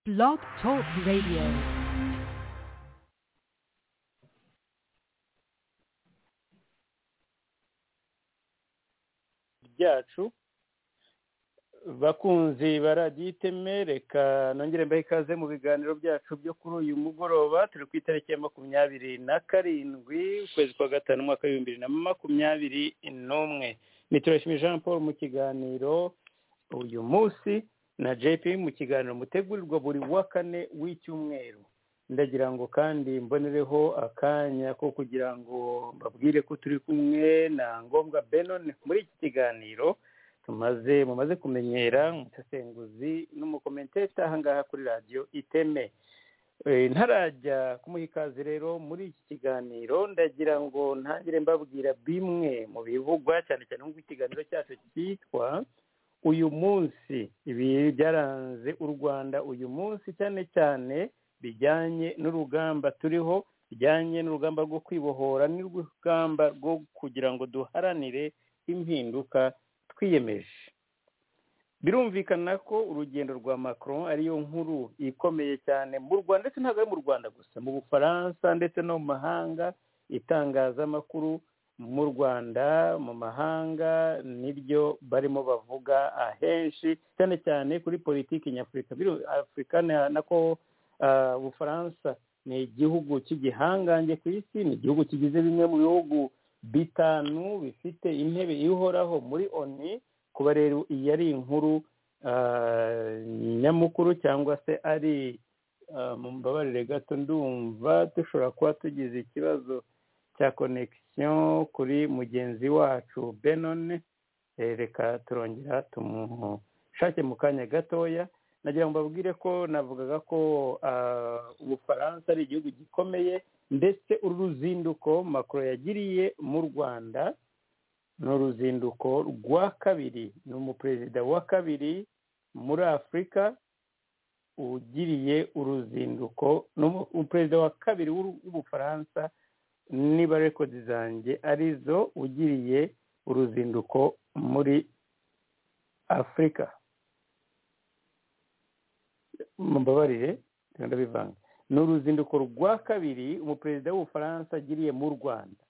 Blog Talk Radio. byacu bakunzi baradiyiteme reka nongere mbahe ikaze mu biganiro byacu byo kuri uyu mugoroba turi ku itariki ya makumyabiri na karindwi ukwezi kwa gatanu umwaka w'ibihumbi bibiri na makumyabiri n'umwe niturashimi jean paul mu kiganiro uyu munsi na jp mu kiganiro mutegurirwa buri wa kane w'icyumweru ndagira ngo kandi mbonereho akanya ko kugira ngo mbabwire ko turi kumwe na ngombwa benone muri iki kiganiro tumaze mumaze kumenyera umusesenguzi n'umukomenteta aha ngaha kuri radiyo iteme ntarajya kumuha ikaze rero muri iki kiganiro ndagira ngo ntangire mbabwira bimwe mu bivugwa cyane cyane nk'uko ikiganiro cyacu cyitwa uyu munsi ibi byaranze u rwanda uyu munsi cyane cyane bijyanye n'urugamba turiho bijyanye n'urugamba rwo kwibohora n'urugamba rwo kugira ngo duharanire impinduka twiyemeje birumvikana ko urugendo rwa macron ariyo nkuru ikomeye cyane mu rwanda ndetse ntabwo ari mu rwanda gusa mu bufaransa ndetse no mu mahanga itangazamakuru mu rwanda mu mahanga niryo barimo bavuga ahenshi cyane cyane kuri politiki nyafurika afurika nako ubufaransa ni igihugu cy'igihangange ku isi ni igihugu kigize bimwe mu bihugu bitanu bifite intebe ihoraho muri oni kuba rero iyi ari inkuru nyamukuru cyangwa se ari mu mbabarire gato ndumva dushobora kuba tugize ikibazo cya konegisiyo kuri mugenzi wacu benone reka turongera tumushake mu kanya gatoya nagira ngo mbabwire ko navugaga ko ubufaransa ari igihugu gikomeye ndetse uru ruzinduko makoro yagiriye mu rwanda ni uruzinduko rwa kabiri ni umuperezida wa kabiri muri afurika ugiriye uruzinduko ni umuperezida wa kabiri w'ubufaransa niba rekodi zanjye arizo ugiriye uruzinduko muri afurika mbabarire ndabivanga ni uruzinduko rwa kabiri umuperezida w'ubufaransa agiriye mu rwanda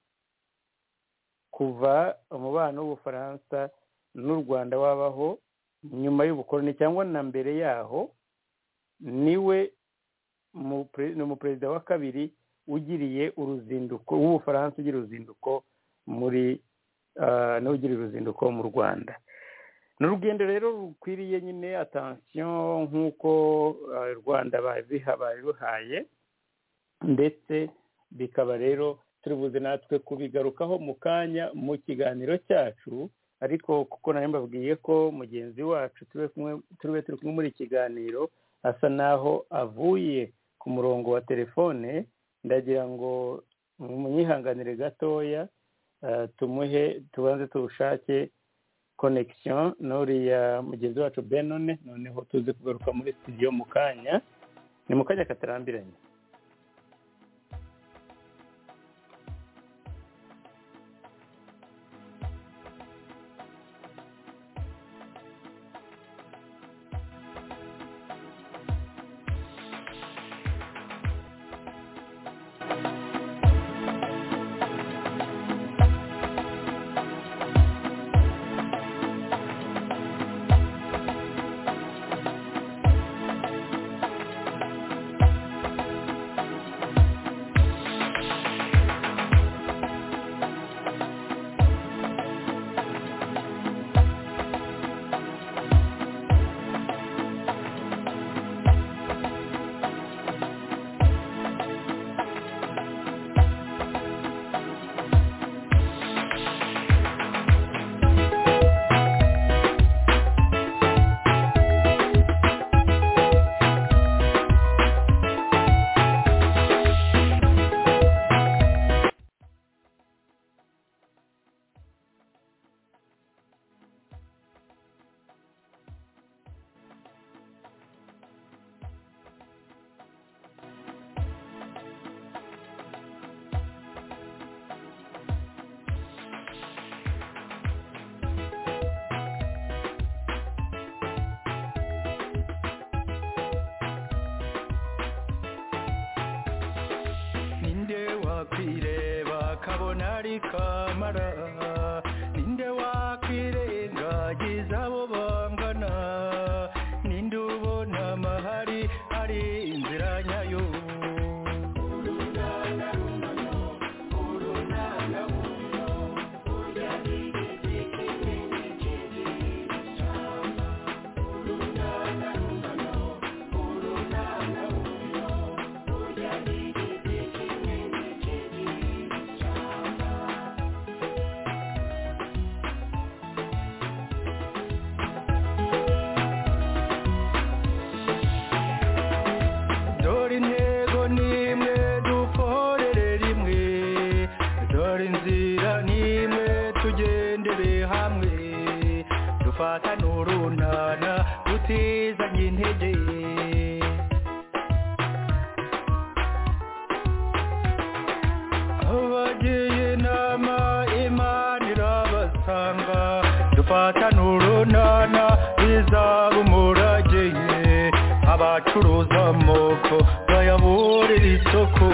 kuva umubano w'ubufaransa n'u rwanda wabaho nyuma y'ubukoroni cyangwa na mbere yaho niwe ni umuperezida wa kabiri ugiriye uruzinduko w'ubufaransa ugira uruzinduko muri nawe ugira uruzinduko mu rwanda ni urugendo rero rukwiriye nyine atansiyo nk'uko rwanda ruhaye ndetse bikaba rero turibuze natwe kubigarukaho mu kanya mu kiganiro cyacu ariko kuko nawe mbabwiye ko mugenzi wacu turi turi kumwe muri ikiganiro asa naho avuye ku murongo wa telefone ndagira ngo munyihanganire gatoya tumuhe tubanze tuwushake konegisiyo n'uriya mugenzi wacu benone noneho tuze kugaruka muri studio mu kanya ni mu kanya katarambiranye abacuruza amoko bayaburira isoko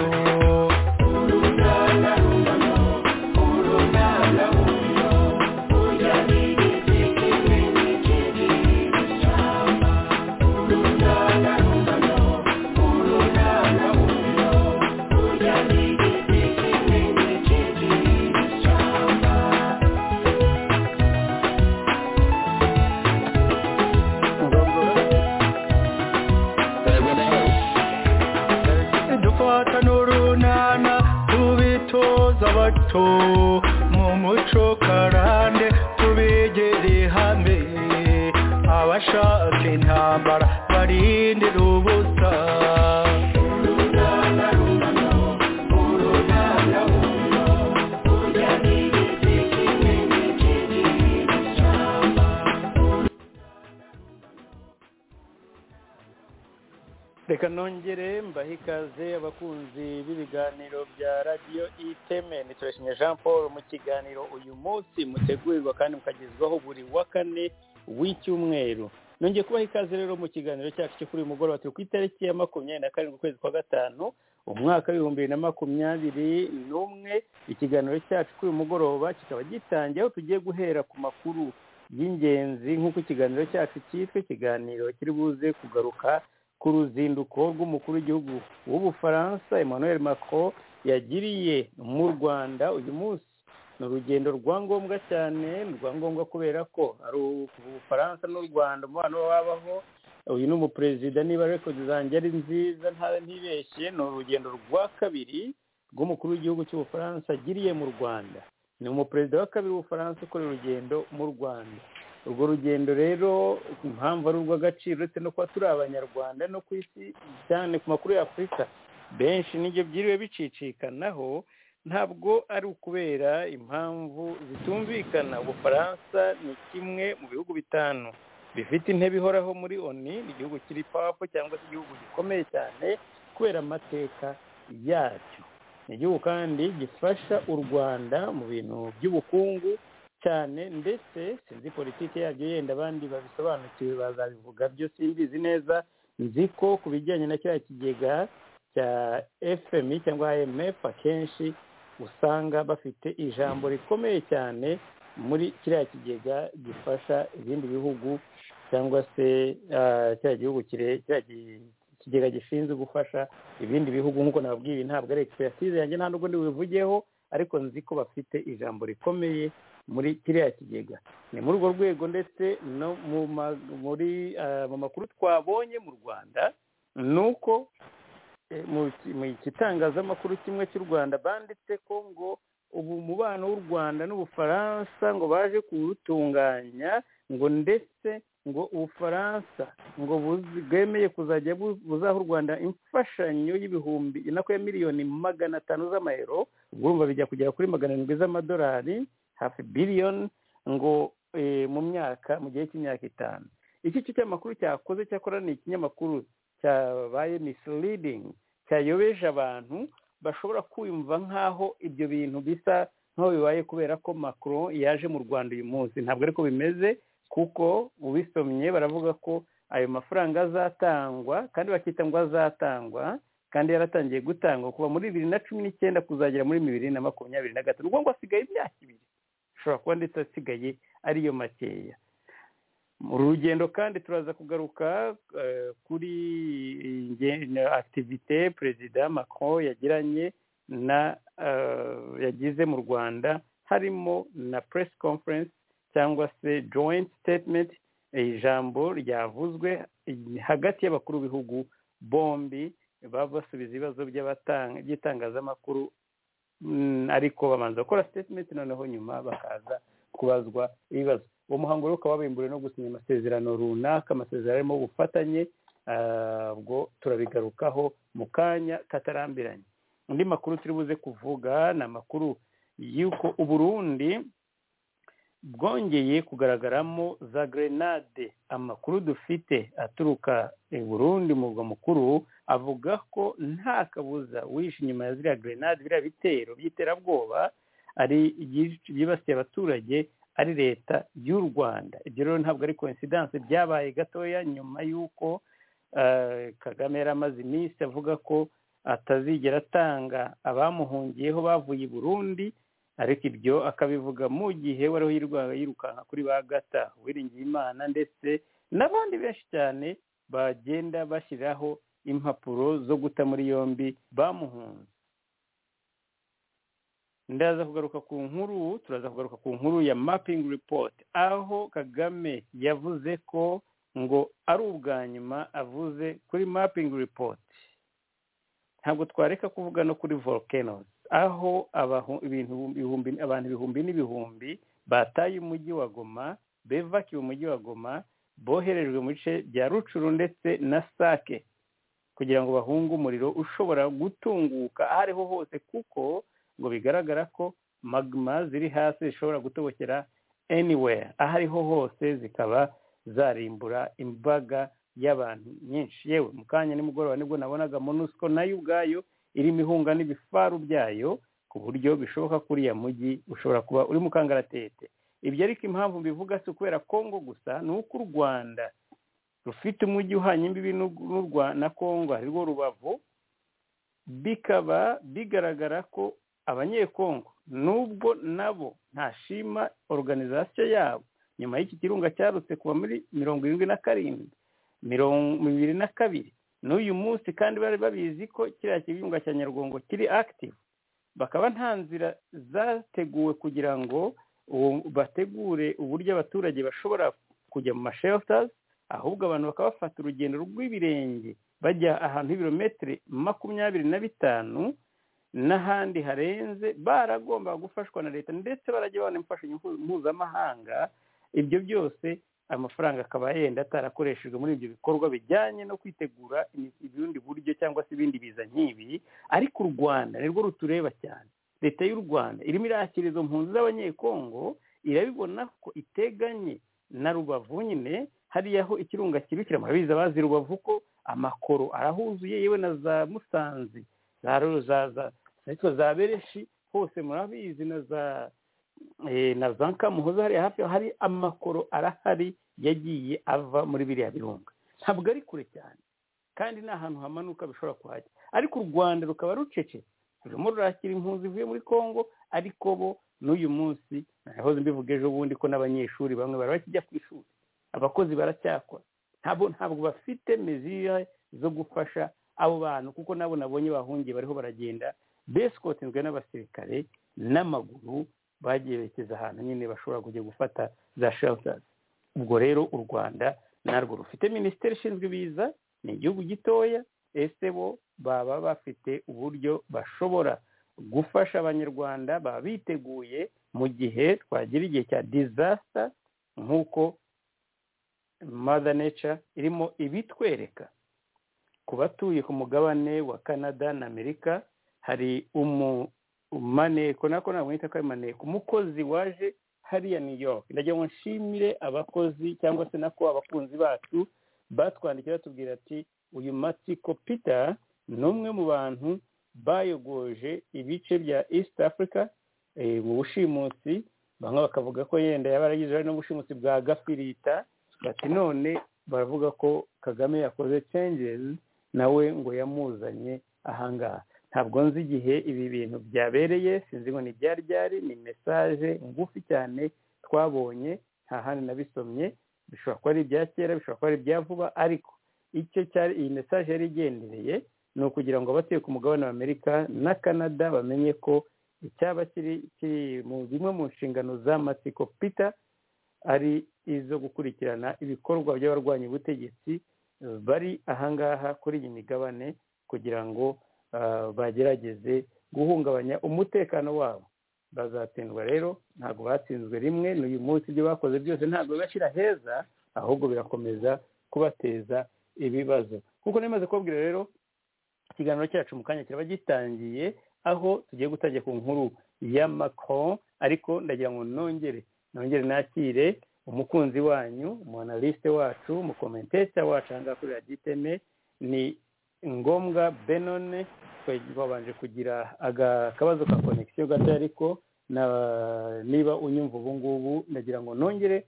dufata n'urunana tubitoza bato mu muco karande tubegere hamwe abashaka intambara barindira ubusa reka nongere mbahe ikaze abakunzi b'ibiganiro bya radiyo iteme turashimye jean paul mu kiganiro uyu munsi mutegurirwa kandi mukagezwaho buri wa kane w'icyumweru nongeye kubaha ikaze rero mu kiganiro cyacu cyo kuri uyu mugoroba turi ku itariki ya makumyabiri na karindwi ukwezi kwa gatanu umwaka w'ibihumbi bibiri na makumyabiri n'umwe ikiganiro cyacu kuri uyu mugoroba kikaba gitangiye aho tugiye guhera ku makuru y'ingenzi nk'uko ikiganiro cyacu cyitwa ikiganiro kiri buze kugaruka ku ruzinduko rw'umukuru w'igihugu w'ubufaransa emmanuel macron yagiriye mu rwanda uyu munsi ni urugendo rwa ngombwa cyane rwa ngombwa kubera ko ari ubufaransa n'u rwanda umubano wabaho uyu ni umuperezida niba record zanjye ari nziza ntibeshye ni urugendo rwa kabiri rw'umukuru w'igihugu cy'ubufaransa agiriye mu rwanda ni umuperezida wa kabiri w'ubufaransa ukora urugendo mu rwanda urwo rugendo rero impamvu ari urw'agaciro uretse no kuba turi abanyarwanda no ku isi cyane ku makuru ya afurika benshi n'ibyo byiriwe bicicikanaho ntabwo ari ukubera impamvu zitumvikana ubufaransa ni kimwe mu bihugu bitanu bifite intebe ihoraho muri oni ni igihugu kiri papu cyangwa se igihugu gikomeye cyane kubera amateka yacyo ni igihugu kandi gifasha u rwanda mu bintu by'ubukungu cyane ndetse sinzi politiki yabyo yenda abandi babisobanukiwe bazabivuga byo simbizi neza nzi ko ku bijyanye na kiriya kigega cya fmi cyangwa imf akenshi usanga bafite ijambo rikomeye cyane muri kiriya kigega gifasha ibindi bihugu cyangwa se kiriya gihugu kiriya kigega gishinzwe gufasha ibindi bihugu nk'uko nababwiye ntabwo ari egisipiratize yanjye nta n'ubwo ndibubivugeho ariko nzi ko bafite ijambo rikomeye muri kiriya kigega ni muri urwo rwego ndetse no mu makuru twabonye mu rwanda ni uko mu kitangazamakuru kimwe cy'u rwanda banditse ko ngo ubu mubano w'u rwanda n'ubufaransa ngo baje kuwutunganya ngo ndetse ngo ubufaransa ngo bwemeye kuzajya buzaha u rwanda imfashanyo y'ibihumbi inako ya miliyoni magana atanu z'amayero urumva bijya kugera kuri magana arindwi z'amadolari hafi biliyoni ngo mu myaka mu gihe cy'imyaka itanu iki cyo cy'amakuru cyakoze cyakora ni ikinyamakuru cyabaye misiriridingi cyayobeje abantu bashobora kumva nk'aho ibyo bintu bisa nk'aho bibaye kubera ko makuru yaje mu rwanda uyu munsi ntabwo ariko bimeze kuko ubisomye baravuga ko ayo mafaranga azatangwa kandi bakita ngo azatangwa kandi yaratangiye gutangwa kuva muri bibiri na cumi n'icyenda kuzagera muri bibiri na makumyabiri na gatanu ubwo ngo hasigaye imyaka ibiri ashobora kuba ndetse asigaye ariyo makeya mu rugendo kandi turaza kugaruka kuri akitivite perezida macron yagiranye na yagize mu rwanda harimo na press conference cyangwa se joint statement ijambo ryavuzwe hagati y'abakuru b'ibihugu bombi baba basubiza ibibazo by'itangazamakuru ariko babanza gukora statement noneho nyuma bakaza kubazwa ibibazo uwo muhango rero ukaba wabimburiwe no gusinya amasezerano runaka amasezerano arimo ubufatanye ubwo turabigarukaho mu kanya katarambiranye undi makuru turi buze kuvuga ni amakuru y'uko uburundi bwongeye kugaragaramo za grenade amakuru dufite aturuka i burundi murwa mukuru avuga ko nta kabuza wishe inyuma ya ziriya grenade biriya bitero by'iterabwoba ari byibasiye abaturage ari leta y'u rwanda ibyo rero ntabwo ari coincidence byabaye gatoya nyuma y'uko kagame yari amaze iminsi avuga ko atazigera atanga abamuhungiyeho bavuye i burundi ariko ibyo akabivuga mu gihe wariho yirukanka kuri ba gata Uwiringiyimana ndetse n'abandi benshi cyane bagenda bashyiraho impapuro zo guta muri yombi bamuhunze ndaza kugaruka ku nkuru turaza kugaruka ku nkuru ya mapingi ripoti aho kagame yavuze ko ngo ari ubwa nyuma avuze kuri mapingi ripoti ntabwo twareka kuvuga no kuri volcanoes aho abantu ibihumbi n'ibihumbi bataye umujyi wa goma bevakiye umujyi wa goma boherejwe mu bice bya rucuru ndetse na sake kugira ngo bahunge umuriro ushobora gutunguka aho ariho hose kuko ngo bigaragara ko magma ziri hasi zishobora gutobokera anywhere aho ariho hose zikaba zarimbura imbaga y'abantu nyinshi yewe mu kanya nimugoroba nibwo nabonaga monusco nayo ubwayo irimo ihunga n'ibifaru byayo ku buryo bishoboka ko uriya mujyi ushobora kuba uri mu kangaratete ibyo ariko impamvu mbivuga si ukubera kongo gusa ni uko u rwanda rufite umujyi uhanye imbibi na kongo arirwo rubavu bikaba bigaragara ko abanyekongo nubwo nabo ntashima organizasiyo yabo nyuma y'iki kirunga cyarutse kuva muri mirongo irindwi na karindwi mirongo ibiri na kabiri n'uyu munsi kandi bari babizi ko kiriya kibunga cya nyarwongo kiri active bakaba nta nzira zateguwe kugira ngo bategure uburyo abaturage bashobora kujya mu mashelters ahubwo abantu bakaba bafata urugendo rw'ibirenge bajya ahantu h'ibirometero makumyabiri na bitanu n'ahandi harenze baragomba gufashwa na leta ndetse barajya babona imfashanyo mpuzamahanga ibyo byose amafaranga akaba yenda atarakoreshejwe muri ibyo bikorwa bijyanye no kwitegura ubundi buryo cyangwa se ibindi biza nk'ibi ariko u rwanda nirwo rutureba cyane leta y'u rwanda irimo irakira izo mpunzi z'abanyekongo irabibona ko iteganye na rubavu nyine hariya aho ikirunga kibikira murabizi abazi rubavu ko amakoro arahuzuye yewe na za musanze za bereshi hose murabizi na za na za kamuhoza hariya hafi hari amakoro arahari yagiye ava muri biriya birunga ntabwo ari kure cyane kandi ni ahantu hamanuka bishobora kuhajya ariko u rwanda rukaba rucece rurimo rurakira impunzi ivuye muri congo ariko bo n'uyu munsi nahoze mbivuga ejo bundi ko n'abanyeshuri bamwe bari bakijya ku ishuri abakozi baracyakora ntabwo ntabwo bafite mezira zo gufasha abo bantu kuko nabo nabonye bahungiye bariho baragenda besikotezwe n'abasirikare n'amaguru bagiye berekeza ahantu nyine bashobora kujya gufata za shelters ubwo rero u rwanda narwo rufite minisiteri ishinzwe ibiza ni igihugu gitoya ese bo baba bafite uburyo bashobora gufasha abanyarwanda baba biteguye mu gihe twagira igihe cya disaster nk'uko mother nature irimo ibitwereka ku batuye ku mugabane wa canada na amerika hari umu maneko nako ntabwo nita ko ari maneko umukozi waje hariya new york ndagira ngo nshimire abakozi cyangwa se nako abakunzi bacu batwandikira batubwira ati uyu matsiko peter ni umwe mu bantu bayogoje ibice bya east africa mu bushimutsi bamwe bakavuga ko yenda yaba yaragize uruhare n'ubushimutsi bwa gafirita bati none baravuga ko kagame yakoze changes nawe ngo yamuzanye ahangaha ntabwo nzi igihe ibi bintu byabereye sinzi ngo ni byari byari ni mesaje ngufi cyane twabonye nta handi nabisomye bishobora kuba ari ibya kera bishobora kuba ari ibya vuba ariko icyo cyari iyi mesaje yari igendereye ni ukugira ngo abatuye ku mugabane wa amerika na canada bamenye ko icyaba kiri kiri mu zimwe mu nshingano za matsiko peter ari izo gukurikirana ibikorwa by'abarwanya ubutegetsi bari ahangaha kuri iyi migabane kugira ngo bagerageze guhungabanya umutekano wabo bazatsindwa rero ntabwo batsinzwe rimwe n'uyu munsi ibyo bakoze byose ntabwo bibashyira heza ahubwo birakomeza kubateza ibibazo kuko ntimaze kubabwira rero ikiganiro cyacu mu kanya kiraba gitangiye aho tugiye gutangira ku nkuru ya macron ariko ndagira ngo nongere nongere nakire umukunzi wanyu umunalisite wacu umukomenteta wacu ahangaha kuri raditeme ni ngombwa benone twabanje kugira akabazo ka konegisiyo gato ariko niba unyumva ubu ngubu ndagira ngo nongere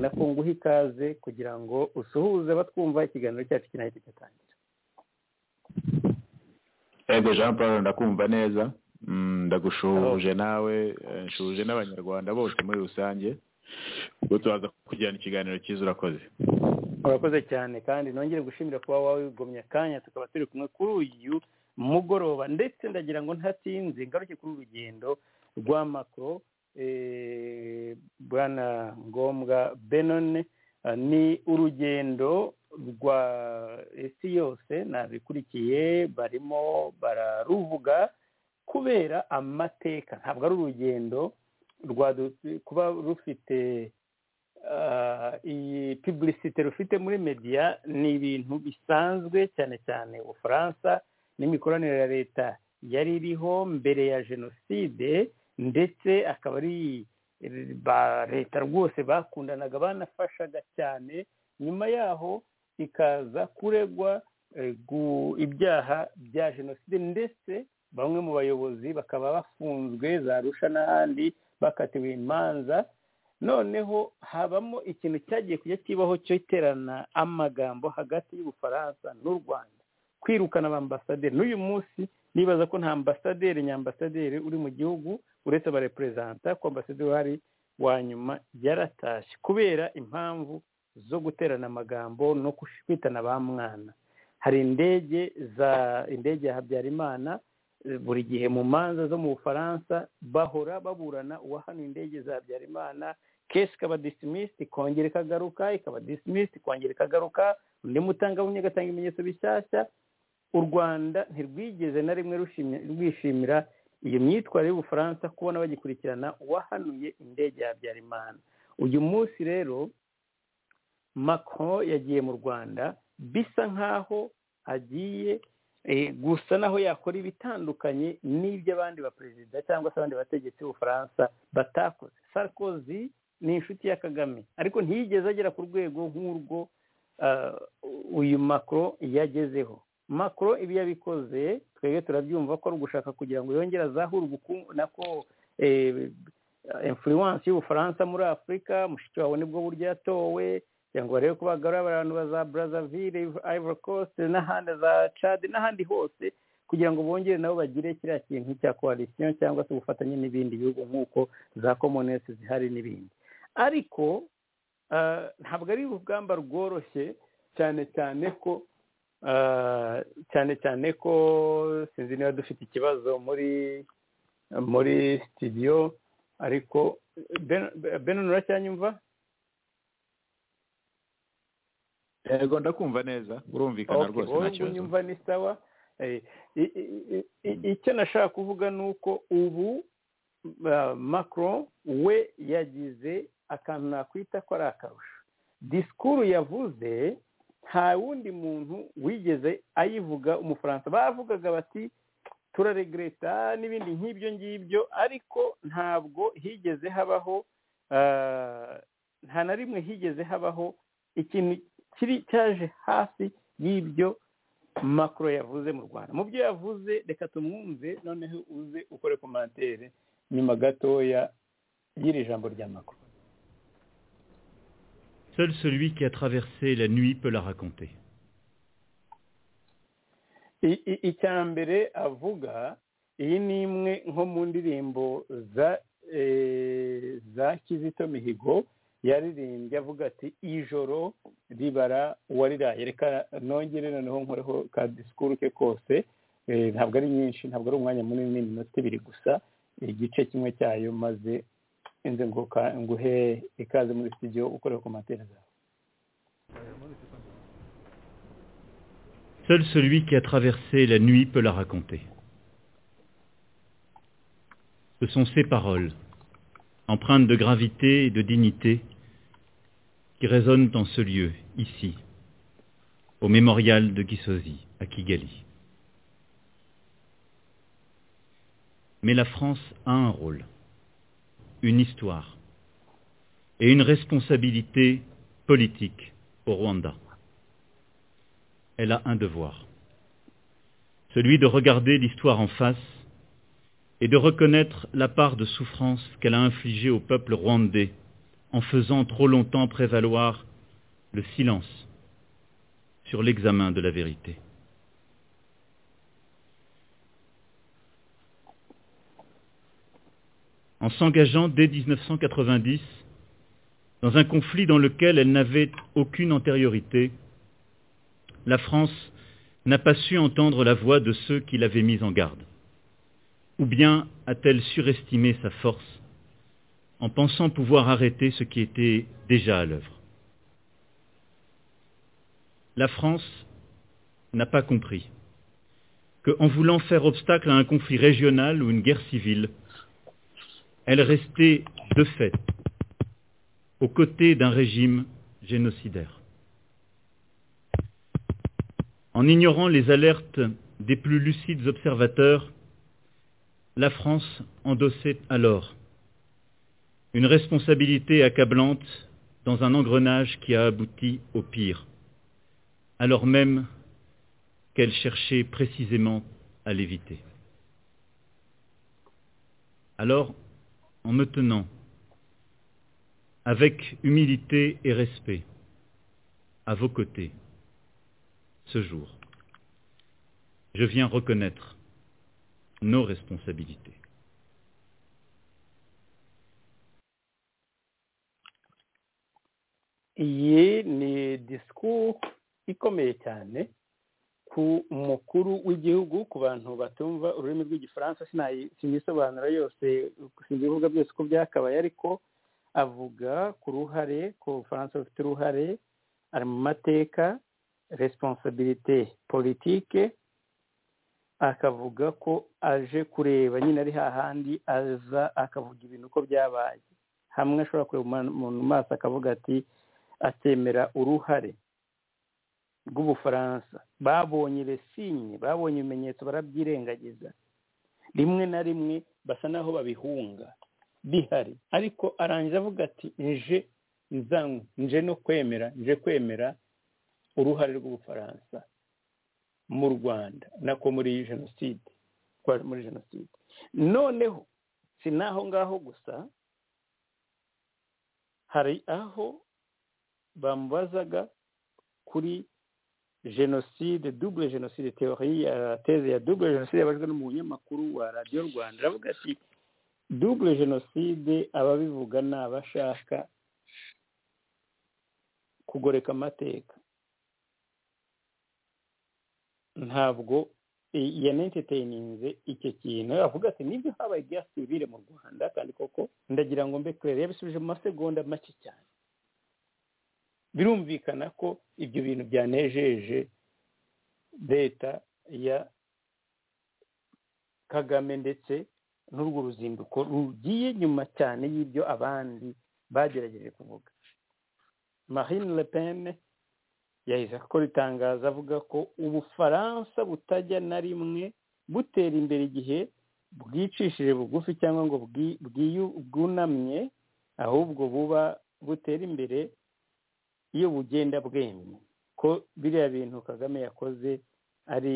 nako nguha ikaze kugira ngo usuhuze batwumva ikiganiro cyacu kinahita cyatangira ego jean paul ndakumva neza ndagushuje nawe nshuje n'abanyarwanda bose muri rusange ubwo tubaza kujyana ikiganiro cyiza urakoze urakoze cyane kandi nongere gushimira kuba wawe wigomye akanya tukaba turi kumwe kuri uyu mugoroba ndetse ndagira ngo ntatinze ngaruke kuri urugendo rwa makoro bwana ngombwa benone ni urugendo rwa isi yose nabikurikiye barimo bararuvuga kubera amateka ntabwo ari urugendo kuba rufite iyi piburisite rufite muri mediya ni ibintu bisanzwe cyane cyane ubufaransa n'imikoranire ya leta yari iriho mbere ya jenoside ndetse akaba ari ba leta rwose bakundanaga banafashaga cyane nyuma yaho ikaza kuregwa ibyaha bya jenoside ndetse bamwe mu bayobozi bakaba bafunzwe za rusha n'ahandi bakatiwe imanza noneho habamo ikintu cyagiye kujya kibaho cyo iterana amagambo hagati y'ubufaransa n'u rwanda kwirukana abambasaderi n'uyu munsi nibaza ko nta ambasaderi nyambasaderi uri mu gihugu uretse abareperezanta ko ambasaderi uhari wa nyuma yaratashye kubera impamvu zo guterana amagambo no kwitana ba mwana hari indege za indege ya habyarimana buri gihe mu manza zo mu bufaransa bahora baburana uwahanuye indege za habyarimana kenshi ikaba disimisiti ikongera ikagaruka ikaba disimisiti ikongera ikagaruka undi mutangabuhamya agatanga ibimenyetso bishyashya u rwanda ntirwigeze na rimwe rwishimira iyo myitwarire y'ubufaransa kubona bagikurikirana uwahanuye indege ya habyarimana uyu munsi rero macron yagiye mu rwanda bisa nk'aho agiye gusa naho yakora ibitandukanye n'iby'abandi baperezida cyangwa se abandi bategetsi b'ubufaransa batakoze sarkozy ni inshuti ya kagame ariko ntiyigeze agera ku rwego nk'urwo uyu macron yagezeho macron ibi yabikoze twebwe turabyumva ko ari ugushaka kugira ngo yongere azahura ubukungu nako influence y'ubufaransa muri afurika mushiki wawe nibwo buryo yatowe kugira ngo barebe ko bagarura abantu ba za brazzaville ivory coast n'ahandi za cad n'ahandi hose kugira ngo bongere nabo bagire kiriya kintu cya coalition cyangwa se ubufatanye n'ibindi bihugu nk'uko za commonwealth zihari n'ibindi ariko ntabwo ari urugamba rworoshye cyane cyane ko cyane cyane ko sinzi niba dufite ikibazo muri muri sitidiyo ariko benon uracyanyumva yego ndakumva neza urumvikana rwose nta kibazo nyumva ni sawa icyo nashaka kuvuga ni uko ubu macron we yagize akantu nakwita ko ari akarusho disikuru yavuze nta wundi muntu wigeze ayivuga umufaransa bavugaga bati turaregreta n'ibindi nk'ibyo ngibyo ariko ntabwo higeze habaho nta na rimwe higeze habaho ikintu kiri cyaje hafi y'ibyo makoro yavuze mu rwanda mu byo yavuze reka tumwumve noneho uze ukore komantere nyuma gatoya y'iri jambo rya makoro Seul celui qui a traversé la nuit peut la raconter. icya mbere avuga iyi ni imwe nko mu ndirimbo za za kizito mihigo yaririmbye avuga ati ijoro ribara uwariraye reka nongere noneho nkoreho ka disikuru ke kose ntabwo ari nyinshi ntabwo ari umwanya munini iminota ibiri gusa igice kimwe cyayo maze inze nguhe ikaze muri studio ukorera ku matera zawe Seul celui qui a traversé la nuit peut la raconter. Ce sont ces paroles, empreintes de gravité et de dignité, qui résonnent en ce lieu, ici, au mémorial de Gisozi, à Kigali. Mais la France a un rôle une histoire et une responsabilité politique au Rwanda. Elle a un devoir, celui de regarder l'histoire en face et de reconnaître la part de souffrance qu'elle a infligée au peuple rwandais en faisant trop longtemps prévaloir le silence sur l'examen de la vérité. En s'engageant dès 1990 dans un conflit dans lequel elle n'avait aucune antériorité, la France n'a pas su entendre la voix de ceux qui l'avaient mise en garde. Ou bien a-t-elle surestimé sa force en pensant pouvoir arrêter ce qui était déjà à l'œuvre La France n'a pas compris que, en voulant faire obstacle à un conflit régional ou une guerre civile, elle restait de fait aux côtés d'un régime génocidaire. En ignorant les alertes des plus lucides observateurs, la France endossait alors une responsabilité accablante dans un engrenage qui a abouti au pire, alors même qu'elle cherchait précisément à l'éviter. Alors, en me tenant avec humilité et respect, à vos côtés, ce jour, je viens reconnaître nos responsabilités. iyi ni disikuru ikomeye cyane ku mukuru w'igihugu ku bantu batumva ururimi rw'igifaransa sinayisobanura yose ibivuga byose uko byakabaye ariko avuga ku ruhare ko ubufaransa bufite uruhare ari mu mateka responsabilité politike akavuga ko aje kureba nyine ari hahandi aza akavuga ibintu uko byabaye hamwe ashobora kureba umuntu mu maso akavuga ati atemera uruhare rw'ubufaransa babonye resinye babonye ibimenyetso barabyirengagiza rimwe na rimwe basa naho babihunga bihari ariko arangiza avuga ati nje nzanywe nje no kwemera nje kwemera uruhare rw'ubufaransa mu rwanda nako muri iyi jenoside muri jenoside noneho si n'aho ngaho gusa hari aho bamubazaga kuri jenoside double jenoside teori ya teze ya double jenoside yabajwe n'umunyamakuru wa radiyo rwanda aravuga ati double jenoside ababivuga ni abashaka kugoreka amateka ntabwo yanentetininze icyo kintu avuga ati nibyo habaye guerre civile mu rwanda kandi koko ndagira ngo mbe kurere yabisubije mu masegonda make cyane birumvikana ko ibyo bintu byanejeje leta ya kagame ndetse n'urwo ruzinduko rugiye nyuma cyane y'ibyo abandi bagerageje kuvuga marine le pen yahise akora itangazo avuga ko ubufaransa butajya na rimwe butera imbere igihe bwicishije bugufi cyangwa ngo bwunamye ahubwo buba butera imbere iyo bugenda bwemye ko biriya bintu kagame yakoze ari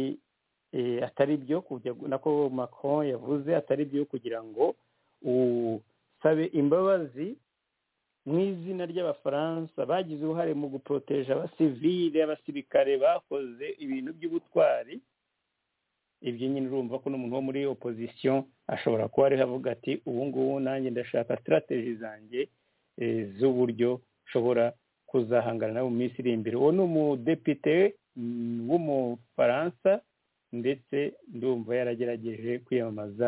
atari byo nako macron yavuze atari byo kugira ngo usabe imbabazi mu izina ry'abafaransa bagize uruhare mu guporoteje abasivile abasirikare bakoze ibintu by'ubutwari ibyo nyine urumva ko n'umuntu wo muri opozisiyo ashobora kuba ariho avuga ati ubu ngubu nanjye ndashaka sitarategi zanjye z'uburyo nshobora kuzahangana nabo mu minsi iri imbere uwo ni umudepite w'umufaransa ndetse ndumva yaragerageje kwiyamamaza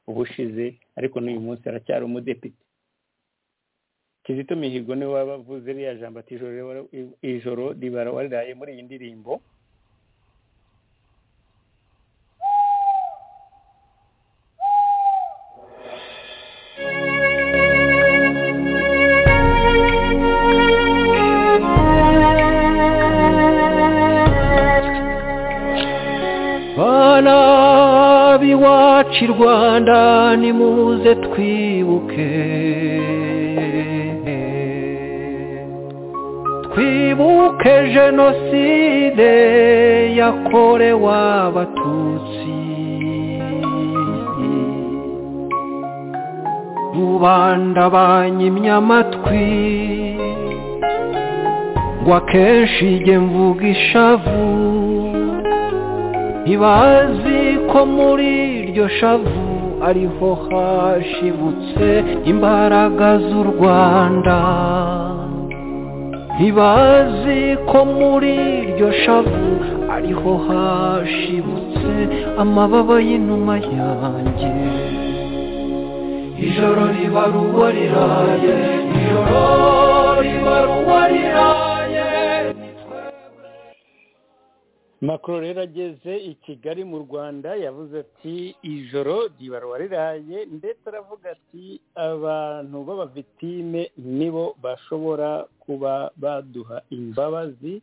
ubushize ariko n'uyu munsi aracyari umudepite kizito mihigo niwe waba avuze ririya jambo ati ijoro ribara wariraye muri iyi ndirimbo banabi wacu i rwanda nimuze twibuke twibuke jenoside yakorewe abatutsi rubanda banyimye amatwi ngo akenshi njye mvuga ishavu ntibazi ko muri iryo shavu ariho hashibutse imbaraga z'u rwanda ntibazi ko muri iryo shavu ariho hashibutse amababa y'inuma yanjye ijoro riba ruba riraye ijoro riba ruba riraye makuru rero ageze i kigali mu rwanda yavuze ati ijoro ribarwa riraye ndetse aravuga ati abantu b'abavitime nibo bashobora kuba baduha imbabazi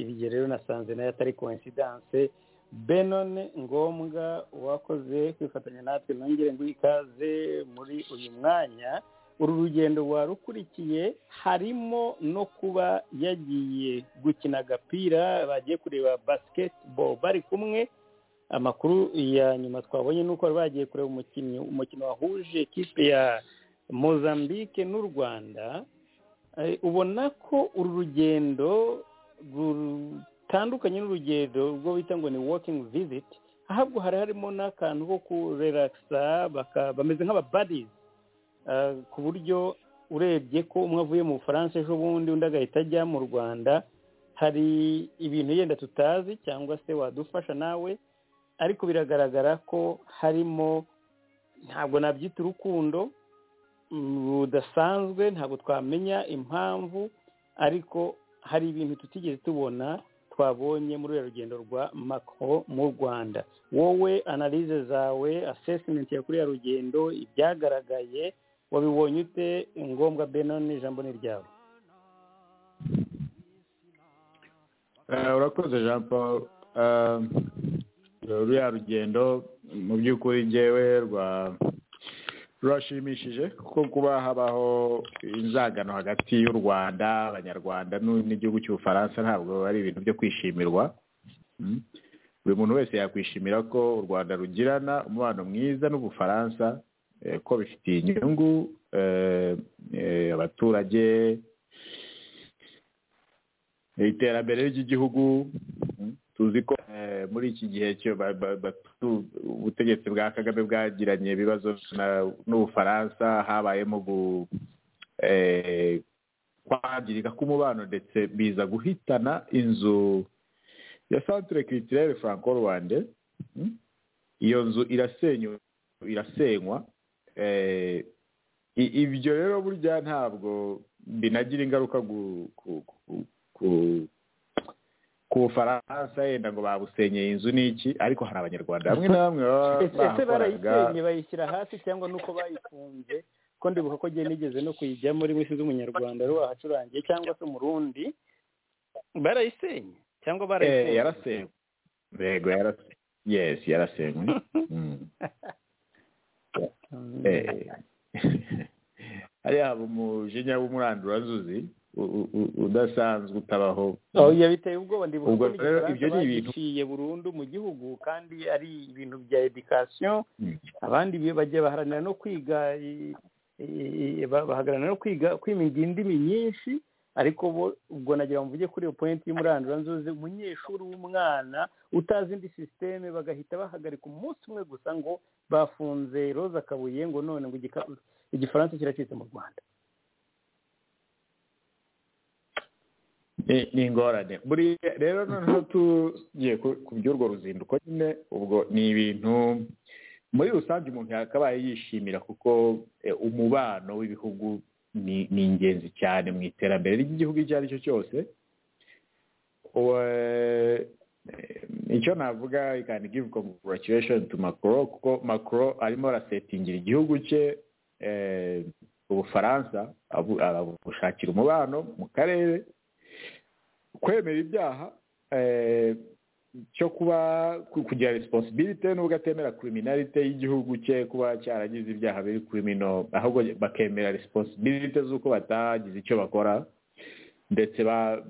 ibyo rero nasanze nayo atari koinsidanse benone ngombwa uwakoze kwifatanya natwe nongere ngo ikaze muri uyu mwanya uru rugendo warukurikiye harimo no kuba yagiye gukina agapira bagiye kureba basiketiboro bari kumwe amakuru ya nyuma twabonye ni uko bari bagiye kureba umukinnyi umukino wahuje kipe ya mozambique n'u rwanda ubona ko uru rugendo rutandukanye n'urugendo rwo bita ngo ni wokingi viziti ahubwo hari harimo n'akantu ko kurelakisa bameze nk'ababadizi ku buryo urebye ko umwe avuye mu bufaransa ejo bundi undi agahita ajya mu rwanda hari ibintu yenda tutazi cyangwa se wadufasha nawe ariko biragaragara ko harimo ntabwo nabyita urukundo rudasanzwe ntabwo twamenya impamvu ariko hari ibintu tutigeze tubona twabonye muri uru rugendo rwa mako mu rwanda wowe analize zawe asesimenti ya kuriya rugendo ibyagaragaye wabibonye ute ngombwa benoni ijambo ni ryawe urakoze jean paul ruriya rugendo mu by'ukuri ngewe rwa rurashimishije kuko kuba habaho inzangano hagati y'u rwanda abanyarwanda n'igihugu cy'ubufaransa ntabwo ari ibintu byo kwishimirwa buri muntu wese yakwishimira ko u rwanda rugirana umubano mwiza n'ubufaransa ko bifitiye inyungu abaturage iterambere ry'igihugu tuzi ko muri iki gihe ubutegetsi bwa kagame bwagiranye ibibazo n'ubufaransa habayemo kwangirika k'umubano ndetse biza guhitana inzu ya santire kitirere franco rwanda iyo nzu irasenywa ibyo rero burya ntabwo binagira ingaruka ku bufaransa yenda ngo babusenyeye inzu n'iki ariko hari abanyarwanda bamwe na bamwe ese barayisenye bayishyira hasi cyangwa nuko bayifunze ko ndibuka ko agiye nigeze no kuyijyamo rimwe sinzi umunyarwanda ari wahacurangiye cyangwa se umurundi barayisenye cyangwa barayisenye yarasenywe yego yarasenywe yesi yarasenywe hariya haba umujinya w'umuranduranzuzi udasanzwe utabaho biteye ubwoba ndibuka ibyo ni ibintu biciye burundu mu gihugu kandi ari ibintu bya edikasiyo abandi bajya baharanira no kwiga baharanira no kwiga kwimiga indimi nyinshi ariko bo ubwo nagira mvuge kuri iyo pointi y'umuranduranzuzi umunyeshuri w'umwana utazi indi sisiteme bagahita bahagarika umunsi umwe gusa ngo bafunze roza kabuye ngo none ngo igifaransa kiracitse mu rwanda ni ingorane rero noneho tugiye ku by'urwo ruzinduko nyine ubwo ni ibintu muri rusange umuntu yakabaye yishimira kuko umubano w'ibihugu ni ingenzi cyane mu iterambere ry'igihugu icyo ari cyo cyose icyo navuga ikani give congratulation to macro kuko macro arimo arasetingira igihugu cye ubufaransa abushakira umubano mu karere kwemera ibyaha cyo kuba kugira resiponsibilite nubwo atemera kuriminarite y'igihugu cye kuba cyaragize ibyaha biri kurimino ahubwo bakemera resiponsibilite z'uko batagize icyo bakora ndetse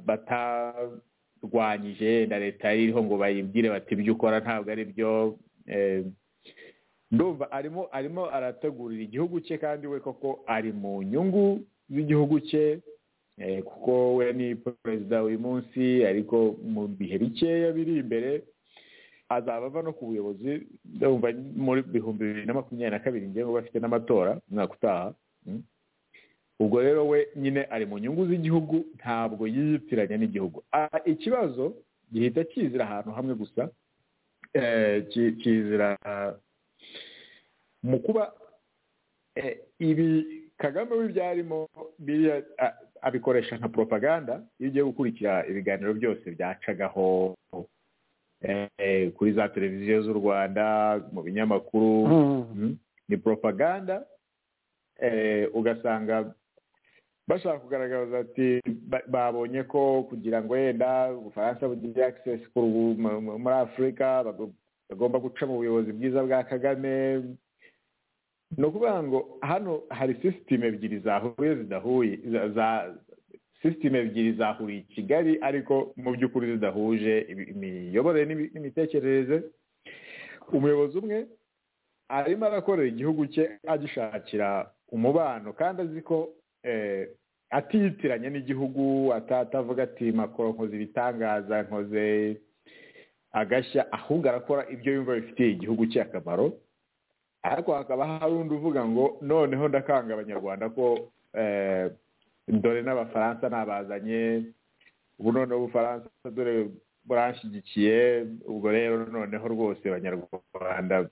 batarwanyije na leta iriho ngo bayibwire bati ibyo ukora ntabwo ari byo ndumva arimo arimo arategurira igihugu cye kandi we koko ari mu nyungu z'igihugu cye kuko we ni perezida uyu munsi ariko mu bihe bikeya biri imbere azaba ava no ku buyobozi ndumva muri bihumbi bibiri na makumyabiri na kabiri ngengo bafite n'amatora umwaka utaha ubwo rero we nyine ari mu nyungu z'igihugu ntabwo yiyitiranya n'igihugu ikibazo gihita kizira ahantu hamwe gusa kizira mu kuba ibi kagame we ibyarimo biriya abikoresha nka propaganda iyo ugiye gukurikira ibiganiro byose byacagaho kuri za televiziyo z'u rwanda mu binyamakuru ni propaganda ugasanga bashaka kugaragaza ati babonye ko kugira ngo yenda ubufaransa bugire access muri afurika bagomba guca mu buyobozi bwiza bwa kagame ni ukuvuga ngo hano hari sisiteme ebyiri zahuye zidahuye sisiteme ebyiri zahuriye i kigali ariko mu by'ukuri zidahuje imiyoborere n'imitekerereze umuyobozi umwe arimo arakorera igihugu cye agishakira umubano kandi azi ko atiyitiranya n'igihugu atatavuga ati makoro nkoze ibitangaza nkoze agashya ahubwo arakora ibyo yumva bifitiye igihugu cye akamaro ariko hakaba hari undi uvuga ngo noneho ndakanga abanyarwanda ko dore n'abafaransa nabazanye ubu noneho ubufaransa dore buranshyigikiye ubwo rero noneho rwose abanyarwanda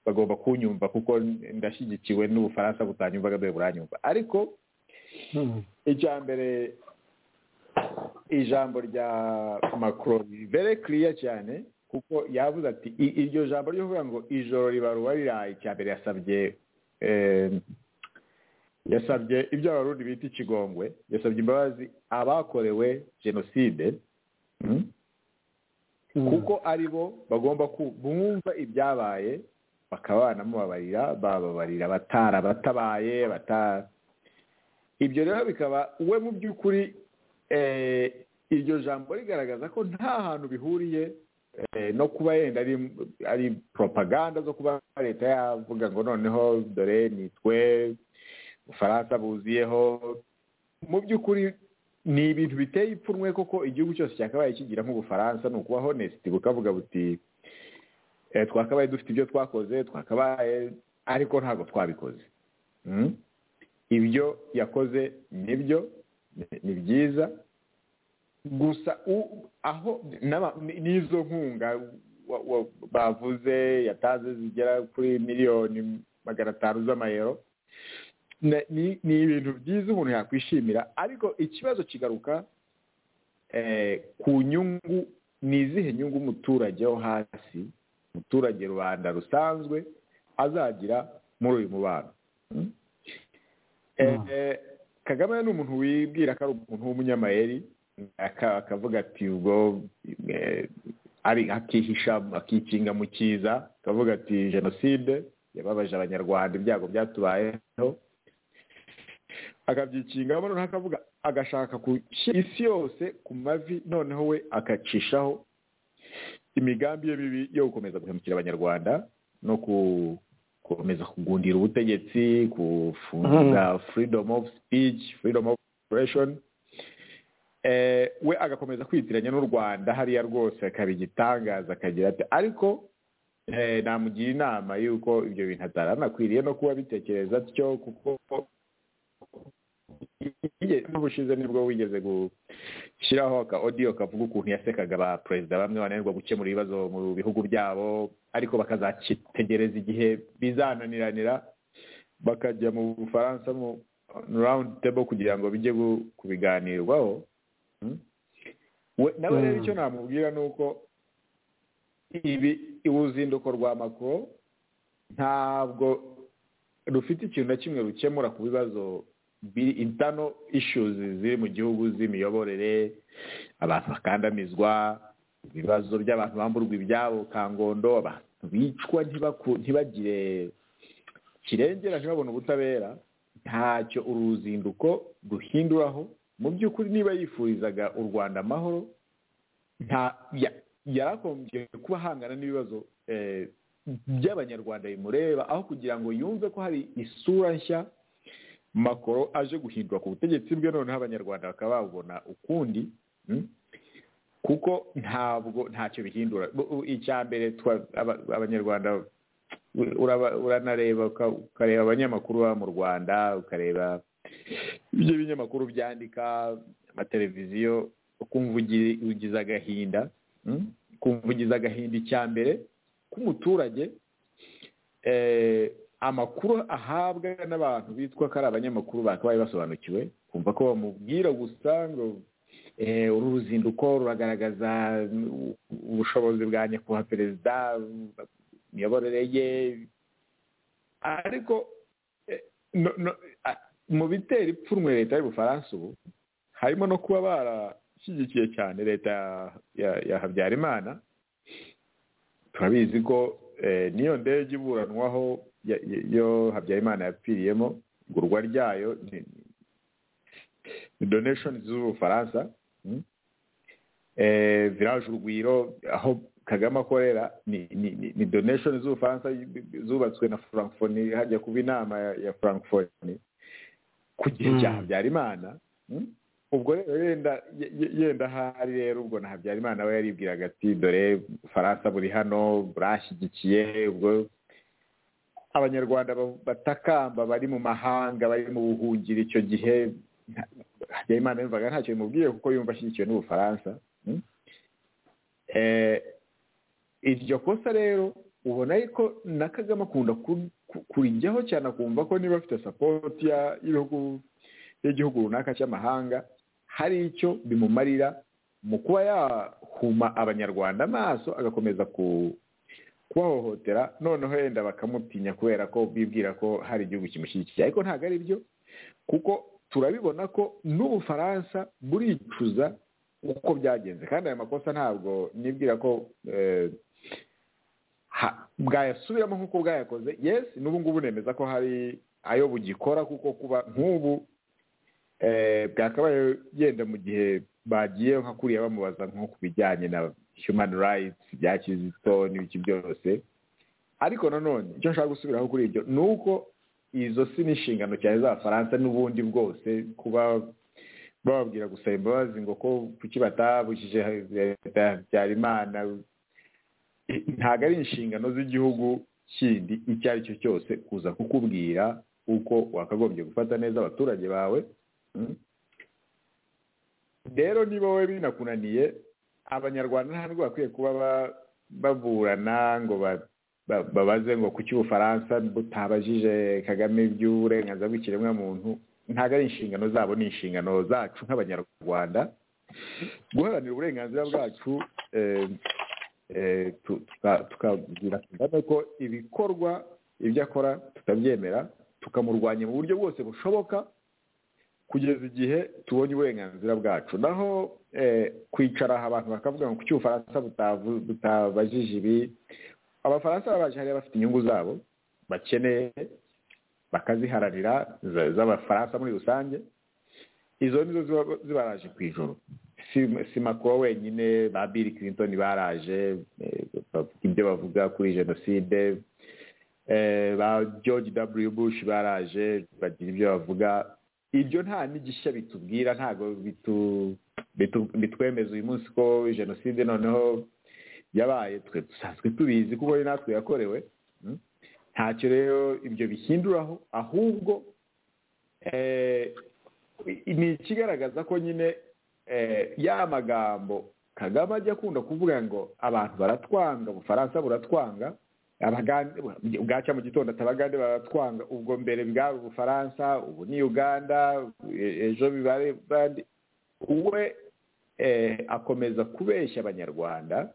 bagomba kunyumva kuko ndashyigikiwe n'ubufaransa butanyumvaga dore buranyumva ariko icya mbere ijambo rya macron very clear cyane kuko yavuze ati iryo jambo ryo kuvuga ngo ijoro ribaruwa riraye icya mbere yasabye yasabye ibyo abarundi bita ikigongwe yasabye imbabazi abakorewe jenoside kuko ari bo bagomba bumva ibyabaye bakaba banamubabarira bababarira batarabatabaye ibyo rero bikaba we mu by'ukuri iryo jambo rigaragaza ko nta hantu bihuriye no kuba yenda ari propaganda zo kuba leta yavuga ngo noneho dore nitwe ubufaransa buziyeho mu by'ukuri ni ibintu biteye ipfunwe koko igihugu cyose cyakabaye kigira nk'ubufaransa ni ukuba honesiti bukavuga buti twakabaye dufite ibyo twakoze twakabaye ariko ntabwo twabikoze ibyo yakoze nibyo ni byiza gusa aho n'izo nkunga bavuze yatanze zigera kuri miliyoni magana atanu z'amayero ni ibintu byiza umuntu yakwishimira ariko ikibazo kigaruka ku nyungu ni izihe nyungu umuturage wo hasi umuturage rubanda rusanzwe azagira muri uyu mubano kagame ni umuntu wibwira ko ari umuntu w'umunyamayeri akavuga ati ubwo ari akihisha akikinga mu cyiza akavuga ati jenoside yababaje abanyarwanda ibyago byatubayeho akabyikingamo noneho akavuga agashaka gushyira isi yose ku mavi noneho we akacishaho imigambi ye mibi yo gukomeza guhemukira abanyarwanda no ku gukomeza kugundira ubutegetsi gufunga freedom of speech freedom of expression we agakomeza kwitiranya n'u rwanda hariya rwose akaba igitangaza akagira ati ariko namugira inama y'uko ibyo bintu ataranakwiriye no kuba bitekereza atyo kuko n'ubushize nibwo wigeze gushyiraho aka odiyo kavuga ukuntu yasekaga ba perezida bamwe bananirwa gukemura ibibazo mu bihugu byabo ariko bakazakitegereza igihe bizananiranira bakajya mu bufaransa mu rawundi tebo kugira ngo bijye kubiganirwaho nawe rero icyo namubwira ni uko ibi uruzinduko rwa makoro ntabwo rufite ikintu na kimwe rukemura ku bibazo biri intano ishuzi ziri mu gihugu z'imiyoborere abantu bakandamizwa ibibazo by'abantu bamburwa ibyabo kangondo abantu bicwa ntibagire kirengera ntibabone ubutabera ntacyo uruzinduko ruhinduraho mu by'ukuri niba yifurizaga u rwanda amahoro yarakombye kuba ahangana n'ibibazo by'abanyarwanda bimureba aho kugira ngo yumve ko hari isura nshya makoro aje guhindura ku butegetsi bwe noneho abanyarwanda bakaba babubona ukundi kuko ntabwo ntacyo bihindura icya mbere abanyarwanda uranareba ukareba abanyamakuru baba mu rwanda ukareba ibyo binyamakuru byandika amateleviziyo ukumva ugize agahinda ukumva ugize agahinda icya mbere k'umuturage amakuru ahabwa n'abantu bitwa ko ari abanyamakuru bakabaye basobanukiwe kumva ko bamubwira gusa ngo uru ruzinduko ruragaragaza ubushobozi bwa nyakubahwa perezida imiyoborere ye ariko mu bitera ipfunwe leta y'ubufaransa ubu harimo no kuba barashyigikiye cyane leta ya habyarimana turabizi ko n'iyo ndege iburanwaho iyo habyarimana yapfiriyemo igurwa ryayo ni doneshoni z'ubufaransa viraje urugwiro aho kagame akorera ni doneshoni z'ubufaransa zubatswe na frankfoni hajya kuba inama ya frankfoni ku gihe cya habyarimana ubwo rero yenda yenda ahari rero ubwo na habyarimana we yaribwiraga ati dore ubufaransa buri hano burashyigikiye ubwo abanyarwanda batakamba bari mu mahanga bari mu buhungiro icyo gihe habyarimana yumvaga ntacyo bimubwiye kuko yumva ashyigikiwe n'ubufaransa iryo kosa rero ubona ko na kagame akunda kurijyaho cyane akumva ko niba afite sapoti y'ibihugu y'igihugu runaka cy'amahanga hari icyo bimumarira mu kuba yahuma abanyarwanda amaso agakomeza kubahohotera noneho yenda bakamutinya kubera ko bibwira ko hari igihugu kimushyigikiye ariko ntabwo ari byo kuko turabibona ko n'ubufaransa buricuza uko byagenze kandi ayo makosa ntabwo nibwira ko bwayasubiramo nk'uko bwayakoze yesi n'ubu ngubu nemeza ko hari ayo bugikora kuko kuba nk'ubu bwakabaye yenda mu gihe bagiye nka kuriya bamubaza nko ku bijyanye na human rights bya kizito n'ibiki byose ariko nanone icyo nshaka gusubiraho kuri ibyo ni uko izo si n'inshingano cyane z'abafaransa n'ubundi bwose kuba bababwira gusaba imbabazi ngo ko kuki batabujije leta ya habyarimana ntabwo ari inshingano z'igihugu kindi icyo ari cyo cyose kuza kukubwira uko wakagombye gufata neza abaturage bawe rero niba wowe binakunaniye abanyarwanda nta nubwo bakwiye kuba baburana ngo babaze ngo kuki ubufaransa butabajije kagame iby'uburenganzira bw'ikiremwamuntu ntabwo ari inshingano zabo ni inshingano zacu nk'abanyarwanda guharanira uburenganzira bwacu tukabwira kagame ko ibikorwa ibyo akora tutabyemera tukamurwanya mu buryo bwose bushoboka kugeza igihe tubonye uburenganzira bwacu naho kwicara aha abantu bakavuga ngo kuki ubufaransa butabajije ibi abafaransa babaje hariya bafite inyungu zabo bakeneye bakaziharanira z'abafaransa muri rusange izo nizo zibaraje ku ijoro si makuru wenyine ba bill clinton baraje ibyo bavuga kuri jenoside ba george w bush baraje bagira ibyo bavuga ibyo nta n'igishya bitubwira ntabwo bitwemeza uyu munsi ko jenoside noneho yabaye twe dusanzwe tubizi kuko natwe yakorewe ntacyo rero ibyo bihinduraho ahubwo ni ikigaragaza ko nyine ya magambo kagame ajya akunda kuvuga ngo abantu baratwanga ubufaransa buratwanga bwacya mu gitondo atabagande baratwanga ubwo mbere bwari ubufaransa ubu ni uganda ejo bibare bandi we akomeza kubeshya abanyarwanda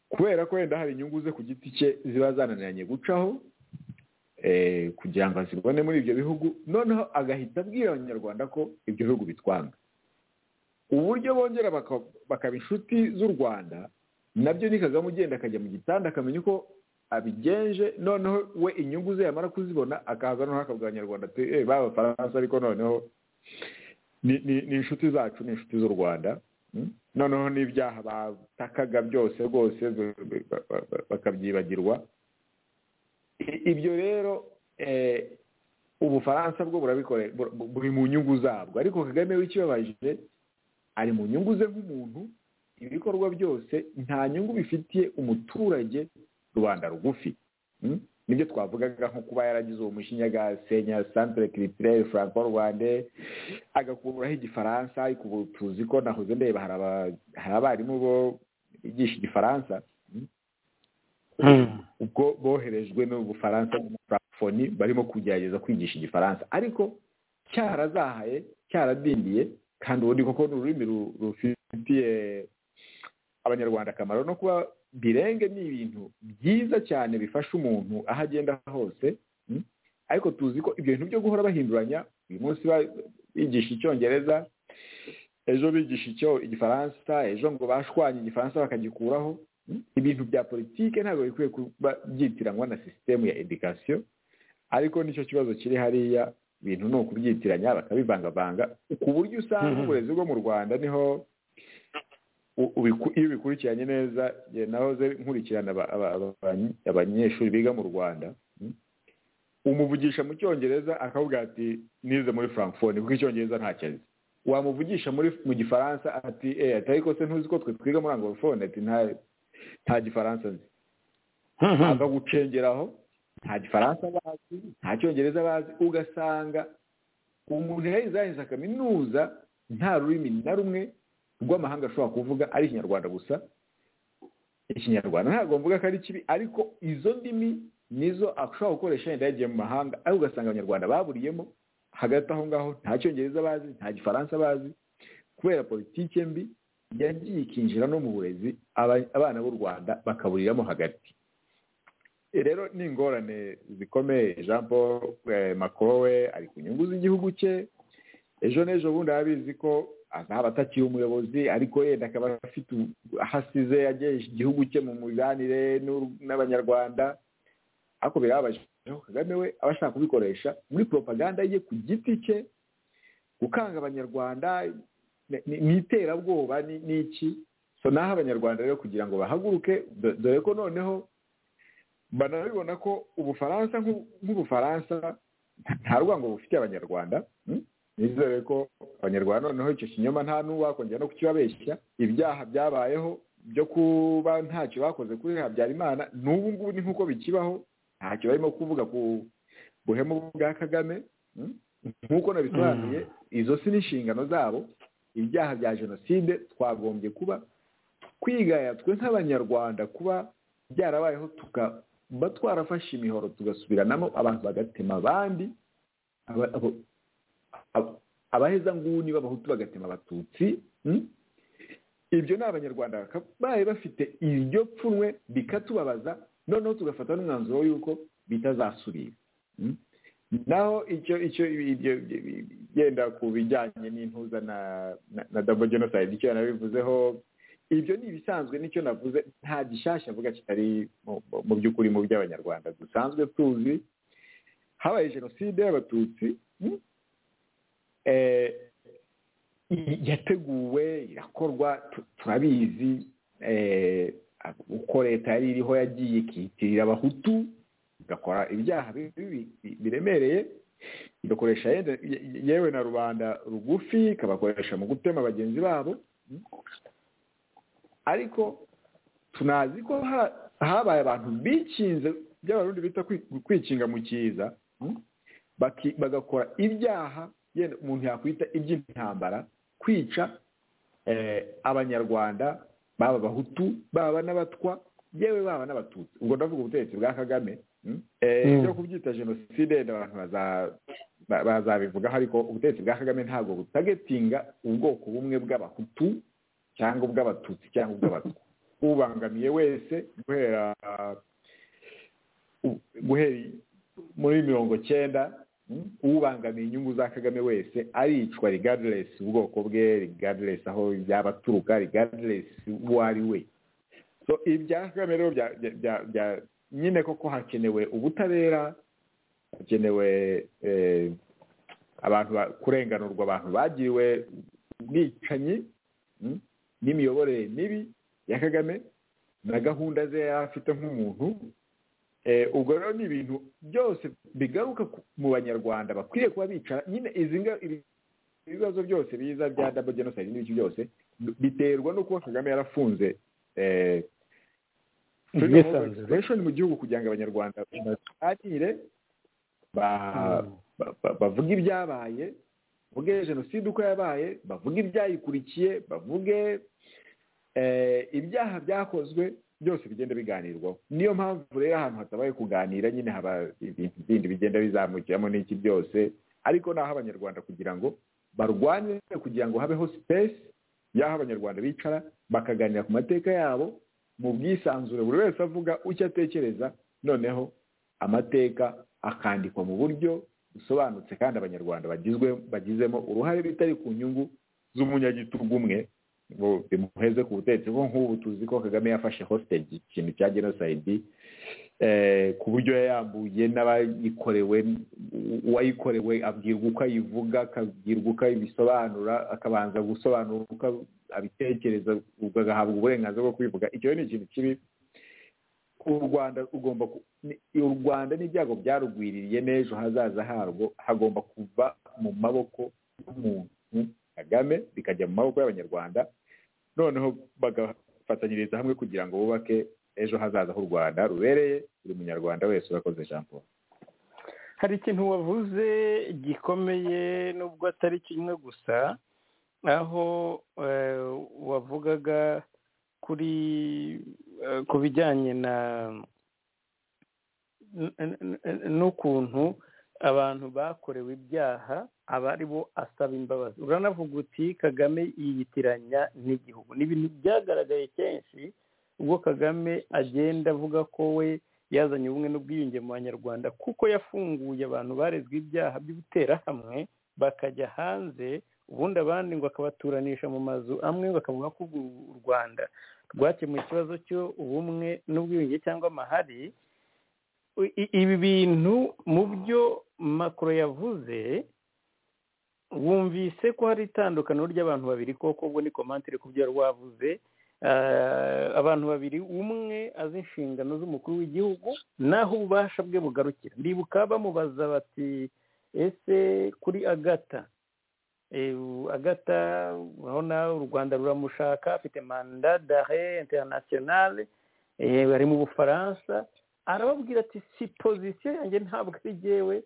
kubera ko wenda hari inyungu ze ku giti cye ziba zananiranye gucaho kugira ngo azibone muri ibyo bihugu noneho agahita abwira abanyarwanda ko ibyo bihugu bitwanga uburyo bongera bakaba inshuti z'u rwanda nabyo ni kagame ugenda akajya mu gitanda akamenya uko abigenje noneho we inyungu ze yamara kuzibona akaza noneho akabwira abanyarwanda ati b'abafaransa ariko noneho ni inshuti zacu ni inshuti z'u rwanda noneho n'ibyaha batakaga byose rwose bakabyibagirwa ibyo rero ubufaransa bwo burabikore buri mu nyungu zabwo ariko kagame w'ikibabaje ari mu nyungu ze nk'umuntu ibikorwa byose nta nyungu bifitiye umuturage rubanda rugufi nibyo twavugaga nko kuba yaragize uwo mushinya agasenya santire kiritirere franco rwande agakuraho igifaransa ariko ubu tuzi ko nahoze ndeba hari abarimu bo bigisha igifaransa ubwo boherejwe n'ubufaransa n'umufurafoni barimo kugerageza kwigisha igifaransa ariko cyarazahaye cyaradindiye kandi ubundi koko ni ururimi rufitiye abanyarwanda akamaro no kuba birenge ni ibintu byiza cyane bifasha umuntu aho agenda hose ariko tuzi ko ibyo bintu byo guhora bahinduranya uyu munsi bigisha icyongereza ejo bigisha icyo igifaransa ejo ngo bashwanye igifaransa bakagikuraho ibintu bya politike ntabwo bikwiye kuba byitiranwa na sisitemu ya edikasiyo ariko nicyo kibazo kiri hariya ibintu ni ukubyitiranya bakabivangavanga ku buryo usanga uburezi bwo mu rwanda niho iyo ubikurikiranye neza nahoze nkurikirana abanyeshuri biga mu rwanda umuvugisha mu cyongereza akavuga ati nize muri frankfurt kuko icyongereza ntakizi wamuvugisha mu gifaransa ati ariko se ntuzi ko twe twiga muri angorofone ati nta gifaransa nzi akagucengeraho nta gifaransa bazi nta cyongereza bazi ugasanga umuntu yaheze yaheze kaminuza nta rurimi na rumwe rw'amahanga ashobora kuvuga ari ikinyarwanda gusa ikinyarwanda ntabwo mvuga ko ari kibi ariko izo ndimi nizo ashobora gukoresha yenda yagiye mu mahanga ariko ugasanga abanyarwanda baburiyemo hagati aho ngaho nta cyongereza bazi nta gifaransa bazi kubera politiki mbi yagiye ikinjira no mu burezi abana b'u rwanda bakaburiramo hagati rero ni ingorane zikomeye jean paul macron we ari ku nyungu z'igihugu cye ejo n'ejo bundi abizi ko azaba atakiri umuyobozi ariko yenda akaba afite ahasize yagejeje igihugu cye mu mibanire n'abanyarwanda ariko birababaje kagame we aba ashaka kubikoresha muri propaganda ye ku giti cye gukanga abanyarwanda ni iterabwoba ni iki so naho abanyarwanda rero kugira ngo bahaguruke dore ko noneho banabibona ko ubufaransa nk'ubufaransa nta rwango bufitiye abanyarwanda nizere ko abanyarwanda noneho icyo kinyoma nta n'uwakongera no kukibabeshya ibyaha byabayeho byo kuba ntacyo bakoze kuri habyarimana n'ubu ngubu ni nk'uko bikibaho ntacyo barimo kuvuga ku buhemu bwa kagame nk'uko nabisobanuye izo si n'inshingano zabo ibyaha bya jenoside twagombye kuba twigaya twe nk'abanyarwanda kuba byarabayeho tuba twarafashe imihoro tugasubiranamo abantu bagatema abandi abahezanguni b'abahutu bagatema abatutsi ibyo ni abanyarwanda babaye bafite iryo pfunwe bikatubabaza noneho tugafata n'umwanzuro y'uko bitazasubira naho icyo icyo yenda ku bijyanye n'intuza na dabo jenoside icyo yanabivuzeho ibyo ni ibisanzwe nicyo navuze nta gishyashya mvuga kitari mu by'ukuri mu by'abanyarwanda dusanzwe tuzi habaye jenoside y'abatutsi yateguwe irakorwa turabizi uko leta yari iriho yagiye ikitirira abahutu igakora ibyaha biremereye igakoresha yewe na rubanda rugufi ikabakoresha mu gutema bagenzi babo ariko tunazi ko habaye abantu bikinze by'abarundi bita kwikinga mu cyiza bagakora ibyaha yenda umuntu yakwita iby'intambara kwica abanyarwanda baba abahutu baba n'abatwa yewe baba n'abatutsi ubwo ndavuga ubutegetsi bwa kagame byo kubyita jenoside abantu bazabivugaho ariko ubutegetsi bwa kagame ntabwo butagetinga ubwoko bumwe bw'abahutu cyangwa ubw'abatutsi cyangwa ubw'abatwa ubangamiye wese guhera guhera muri mirongo cyenda ubangamiye inyungu za kagame wese aricwa rigadiresi ubwoko bwe rigadiresi aho yaba aturuka rigadiresi uwo ari we ibya kagame rero nyine koko hakenewe ubutabera hakenewe abantu kurenganurwa abantu bagiriwe ubwicanyi n'imiyoborere mibi ya kagame na gahunda ze yari afite nk'umuntu ubwo rero ni ibintu byose bigaruka mu banyarwanda bakwiye kuba bicara nyine izi ibibazo byose biza bya dabo jenoside n'ibiki byose biterwa no kuba kagame yarafunze mu gihugu kugira ngo abanyarwanda bakire bavuge ibyabaye bavuge jenoside uko yabaye bavuge ibyayikurikiye bavuge ibyaha byakozwe byose bigenda biganirwaho niyo mpamvu rero ahantu hatabaye kuganira nyine haba ibintu bindi bigenda bizamukiramo n'iki byose ariko ni aho abanyarwanda kugira ngo barwanye kugira ngo habeho sipesi y'aho abanyarwanda bicara bakaganira ku mateka yabo mu bwisanzure buri wese avuga icyo atekereza noneho amateka akandikwa mu buryo busobanutse kandi abanyarwanda bagizwe bagizemo uruhare bitari ku nyungu z'umunyagitugu umwe ngo bimuheze ku butegetsi kuko nk'ubu tuzi ko kagame yafashe hostage ikintu cya jenoside ku buryo yayambuye n'abayikorewe uwayikorewe abwirwa uko ayivuga akabwirwa uko abisobanura akabanza gusobanura uko abitekereza agahabwa uburenganzira bwo kubivuga icyo ni ikintu kibi u rwanda ugomba u rwanda n'ibyago byarugwiririye n'ejo hazaza harwo hagomba kuva mu maboko y'umuntu kagame bikajya mu maboko y'abanyarwanda noneho bagafatanyiriza hamwe kugira ngo bubake ejo hazaza h'u rwanda rubereye buri munyarwanda wese urakoze ijambo hari ikintu wavuze gikomeye nubwo atari kimwe gusa aho wavugaga kuri ku bijyanye na n'ukuntu abantu bakorewe ibyaha aba ari bo asaba imbabazi uranavuga uti kagame yiyitiranya n'igihugu ni ibintu byagaragaye kenshi ubwo kagame agenda avuga ko we yazanye ubumwe n'ubwiyunge mu banyarwanda kuko yafunguye abantu barezwe ibyaha by'ubuterahamwe bakajya hanze ubundi abandi ngo akabaturanisha mu mazu amwe bakavuga ko u rwanda rwakemuye ikibazo cy'ubumwe n'ubwiyunge cyangwa amahari ibi bintu mu byo makoro yavuze wumvise ko hari itandukaniro ry'abantu babiri koko ubwo ni komantire ku byo rwavuze abantu babiri umwe azi inshingano z'umukuru w'igihugu naho ububasha bwe bugarukira ndibuka bamubaza bati ese kuri agata agata urabona u rwanda ruramushaka afite manda dare interinasiyonale bari mu bufaransa arababwira ati si pozisiyo yanjye ntabwo ari jyewe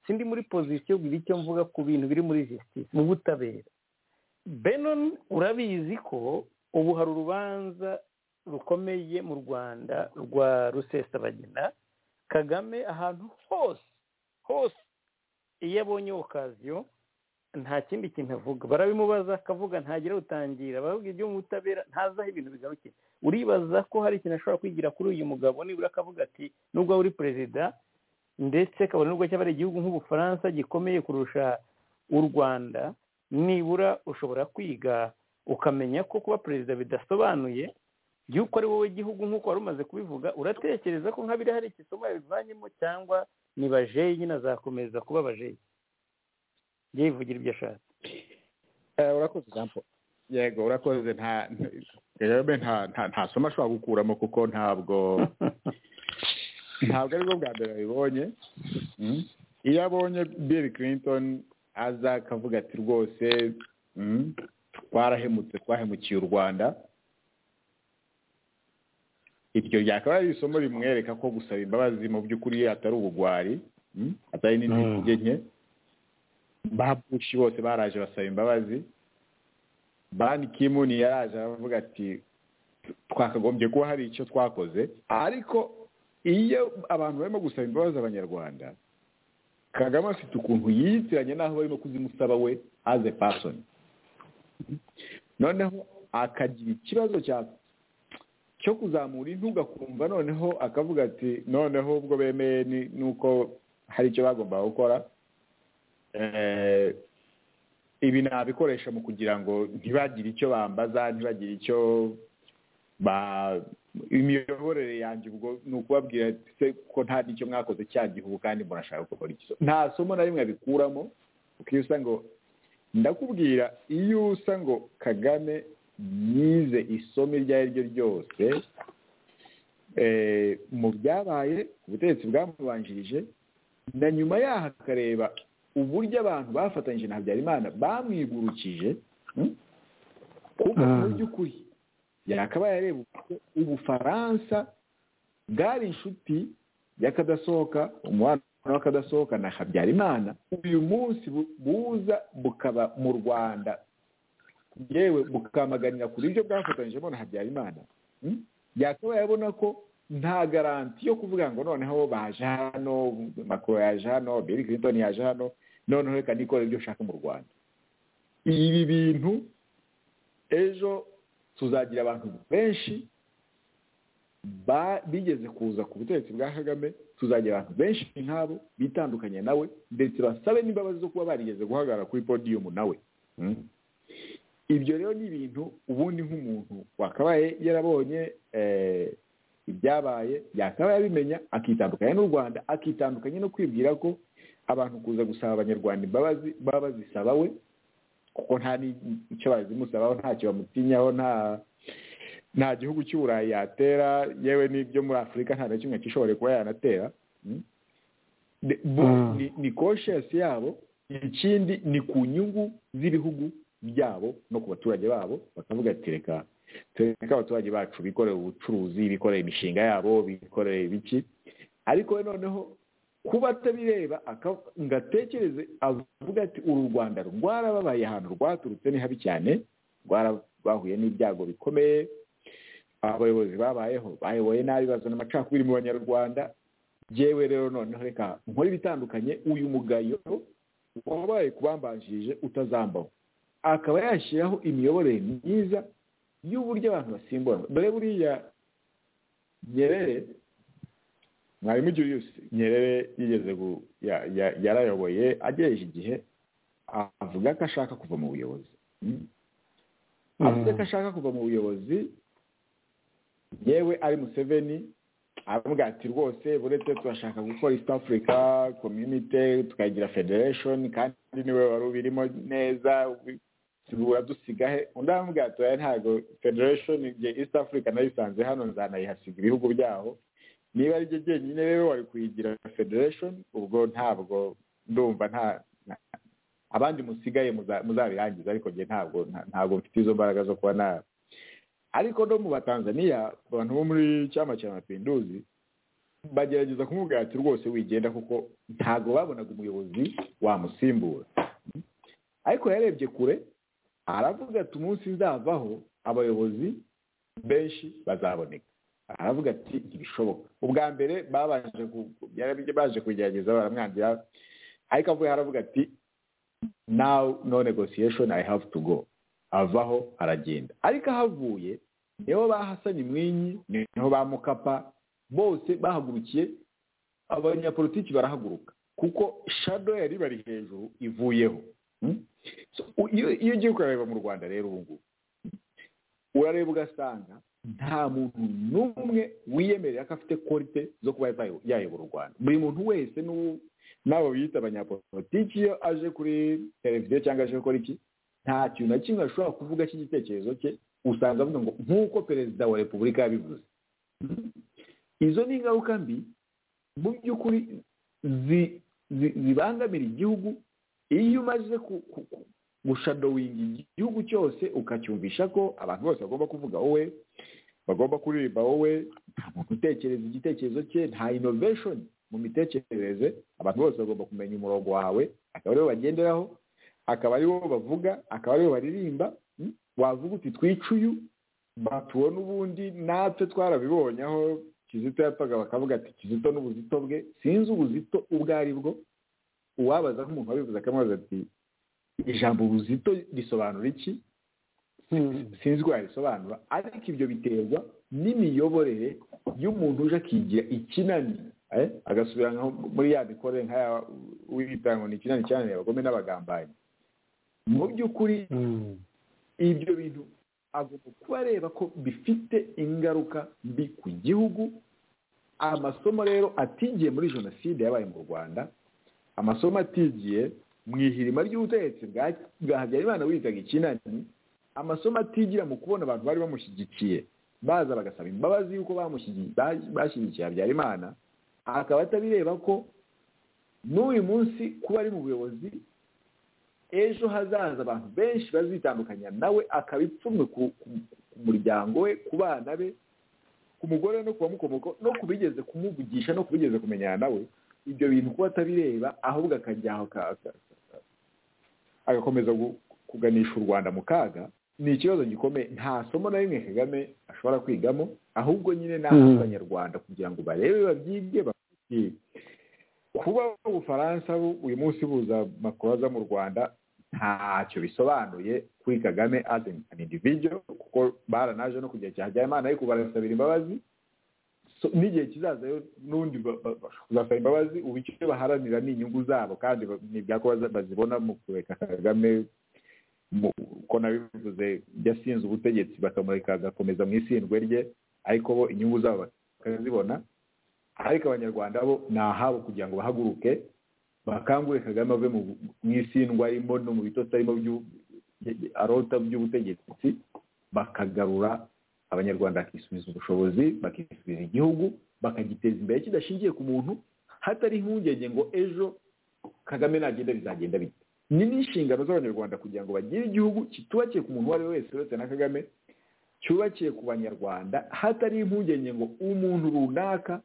sindi muri pozisiyo bwira icyo mvuga ku bintu biri muri jisitisi mu butabera benon urabizi ko ubu hari urubanza rukomeye mu rwanda rwa rusesabagina kagame ahantu hose hose iyo abonye okaziyo nta kindi kintu avuga barabimubaza akavuga ntagira utangira baravuga ibyo mu butabera ntazi aho ibintu bigarukira uribaza ko hari ikintu ashobora kwigira kuri uyu mugabo nibura akavuga ati nubwo uri perezida ndetse kabone nubwo cyaba ari igihugu nk'ubufaransa gikomeye kurusha u rwanda nibura ushobora kwiga ukamenya ko kuba perezida bidasobanuye y'uko ari wowe gihugu nk'uko wari umaze kubivuga uratekereza ko nk'abiri hari ikisomo yabivanyemo cyangwa ni bajeyi nyine azakomeza kuba bajeyi yivugira ibyo ashatse urakoze ijambo yego urakoze nta nta somo ashobora gukuramo kuko ntabwo ntabwo aribwo bwa mbere babibonye iyo abonye bill clinton aza akavuga ati rwose twarahemutse twahemukiye u rwanda iryo ryakaba ari isomo rimwereka ko gusaba imbabazi mu by'ukuri atari ubugwari atari n'intege nke ba bushi bose baraje basaba imbabazi bani kimuni yaraje aravuga ati twakagombye kuba hari icyo twakoze ariko iyo abantu barimo gusaba imbabazi abanyarwanda kagame afite ukuntu yiyitiranye n'aho barimo kuzimusaba we aze pasoni noneho akagira ikibazo cyo kuzamura intugu akumva noneho akavuga ati noneho ubwo bemeye nuko hari icyo bagombaga gukora ibi nabikoresha mu kugira ngo ntibagire icyo bambaza ntibagire icyo imiyoborere yanjye ubwo ni ukubabwira ko nta n'icyo mwakoze cya gihugu kandi murashaka gukora iki nta somo na rimwe abikuramo kuko iyo usanga ndakubwira iyo usa ngo kagame yize isomo iryo ari ryo ryose mu byabaye ubutegetsi bwamubanjirije na nyuma yaho akareba uburyo abantu bafatanyije na habyarimana bamwigurukije kuko mu by'ukuri yakabaye areba ubufaransa bwari inshuti y'akadasohoka umubano w'akadasohoka na habyarimana uyu munsi buza bukaba mu rwanda yewe bukamaganira kuri ibyo bwafatanyijemo na habyarimana yakabaye abona ko nta garanti yo kuvuga ngo noneho baje hano makuru yaje hano bill clinton yaje hano noneho reka nikore ibyo ushaka mu rwanda ibi bintu ejo tuzagira abantu benshi bigeze kuza ku butegetsi bwa kagame tuzagira abantu benshi nk'abo bitandukanye nawe ndetse basabe n'imbabazi zo kuba barigeze guhagarara kuri podiyumu nawe ibyo rero ni ibintu ubundi nk'umuntu wakabaye yarabonye ibyabaye yakabaye abimenya akitandukanya n'u rwanda akitandukanya no kwibwira ko abantu kuza gusaba abanyarwanda imbabazi baba bazisaba we kuko nta n'icyo bazimusabaho ntacyo bamutinyaho nta nta gihugu cy'uburayi yatera yewe n'ibyo muri afurika nta na kimwe gishobora kuba yanatera ni koshiyasi yabo ikindi ni ku nyungu z'ibihugu byabo no ku baturage babo bakavuga ati reka tureka abaturage bacu bikoreye ubucuruzi bikoreye imishinga yabo bikoreye ibiki ariko noneho kuba atabireba ngo atekereze avuga ati uru rwanda rwarababaye ahantu rwaturutse ni habi cyane rwarabahuye n'ibyago bikomeye abayobozi babayeho bayoboye nabi bazana amacakubiri mu banyarwanda yewe rero noneho reka nkore ibitandukanye uyu mugayo wabaye kubambanjirije utazambaho akaba yashyiraho imiyoborere myiza y'uburyo abantu basimbura dore buriya nyerere mwarimu Julius nyerere yigeze yarayoboye agejeje igihe avuga ko ashaka kuva mu buyobozi avuze ko ashaka kuva mu buyobozi yewe ari museveni aravuga ati rwose buretse turashaka gukora east africa community tukagira federation kandi niwe wari ubirimo neza uradusiga he undi aravuga ati ntabwo federation igihe east africa nayisanze hano nzanayihasiga ibihugu byaho niba ari byo byenyine rero wari kuyigira federation ubwo ntabwo ndumva nta abandi musigaye muzabirangiza ariko njye ntabwo ntabwo mfite izo mbaraga zo kuba nabi ariko no mu batanzaniya abantu bo muri cyama cya mapinduzi bagerageza kumubwira ati rwose wigenda kuko ntabwo babonaga umuyobozi wamusimbura ariko yarebye kure aravuga ati umunsi nzavaho abayobozi benshi bazaboneka aravuga ati ntibishoboka ubwa mbere babanje baje kugerageza baramwangira ariko avuga aravuga ati now no negotiation i have to go avaho aragenda ariko ahavuye niho ba hasani mwinyi niho ba mukapa bose bahagurukiye abanyapolitiki barahaguruka kuko shado yari bari hejuru ivuyeho iyo ugiye kureba mu rwanda rero ubu ngubu urareba ugasanga nta muntu n'umwe wiyemerera ko afite korite zo kuba yayobora u rwanda buri muntu wese n'abo bita abanyapolitiki iyo aje kuri televiziyo cyangwa aje gukora iki nta kintu na kimwe ashobora kuvuga cy'igitekerezo cye usanga avuga ngo nk'uko perezida wa repubulika yabivuze izo ni ingaruka mbi mu by'ukuri zibangamira igihugu iyo umaze gushadowinga igihugu cyose ukacyumvisha ko abantu bose bagomba kuvuga wowe bagomba kuririmba wowe nta muntu utekereza igitekerezo cye nta innovation mu mitekerereze abantu bose bagomba kumenya umurongo wawe akaba ariwo bagenderaho akaba ariwo bavuga akaba ariwo baririmba wavuga uti twica uyu batubona ubundi natwe twarabibonye aho kizito yapfaga bakavuga ati kizito n'ubuzito bwe sinzi ubuzito ubwo ari bwo uwabaza nk'umuntu wabivuze akamubaza ati ijambo buzito risobanura iki sinzi ko yarisobanura ariko ibyo biterwa n'imiyoborere y'umuntu uje akigira ikinani agasubira muri ya mikorere nka wibitanga ngo ni ikinani cyananiye abagome n'abagambanyi mu by'ukuri ibyo bintu agomba kuba areba ko bifite ingaruka mbi ku gihugu amasomo rero atigiye muri jenoside yabaye mu rwanda amasomo atigiye mu ihirima ry'ubutegetsi bwa habyarimana witaga ikinani amasomo atigira mu kubona abantu bari bamushyigikiye baza bagasaba imbabazi y'uko bashyigikiye habyarimana akaba atabireba ko n'uyu munsi kuba ari mu buyobozi ejo hazaza abantu benshi bazitandukanya nawe akaba ipfumwe ku muryango we ku bana be ku mugore no ku bamukomoka no ku bigeze kumuvugisha no ku bigeze kumenyana nawe ibyo bintu kuba atabireba ahubwo akajya aho agakomeza kuganisha u rwanda mu kaga ni ikibazo gikomeye nta somo na rimwe kagame ashobora kwigamo ahubwo nyine ni abanyarwanda kugira ngo barebe babyige babyige kuba ubufaransa uyu munsi buza makuru aza mu rwanda ntacyo bisobanuye kuri kagame as an individual kuko baranaje no kugira cya habyarimana ariko barasabira imbabazi n'igihe kizazayo n'undi bazasaba imbabazi ubu icyo baharanira ni inyungu zabo kandi ko bazibona mu kureka kagame uko nabivuze yasinze ubutegetsi bakamureka agakomeza mu isindwe rye ariko bo inyungu zabo bakazibona ariko abanyarwanda bo ni ahabo kugira ngo bahaguruke bakangure kagame ave mu isindwa arimo no mu bitotsi arimo arota by'ubutegetsi bakagarura abanyarwanda bakisubiza ubushobozi bakisubiza igihugu bakagiteza imbere kidashingiye ku muntu hatari impungenge ngo ejo kagame nagenda bizagenda bite ni n'inshingano z'abanyarwanda kugira ngo bagire igihugu kitubakiye ku muntu uwo ari we wese uretse na kagame cyubakiye ku banyarwanda hatari impungenge ngo umuntu runaka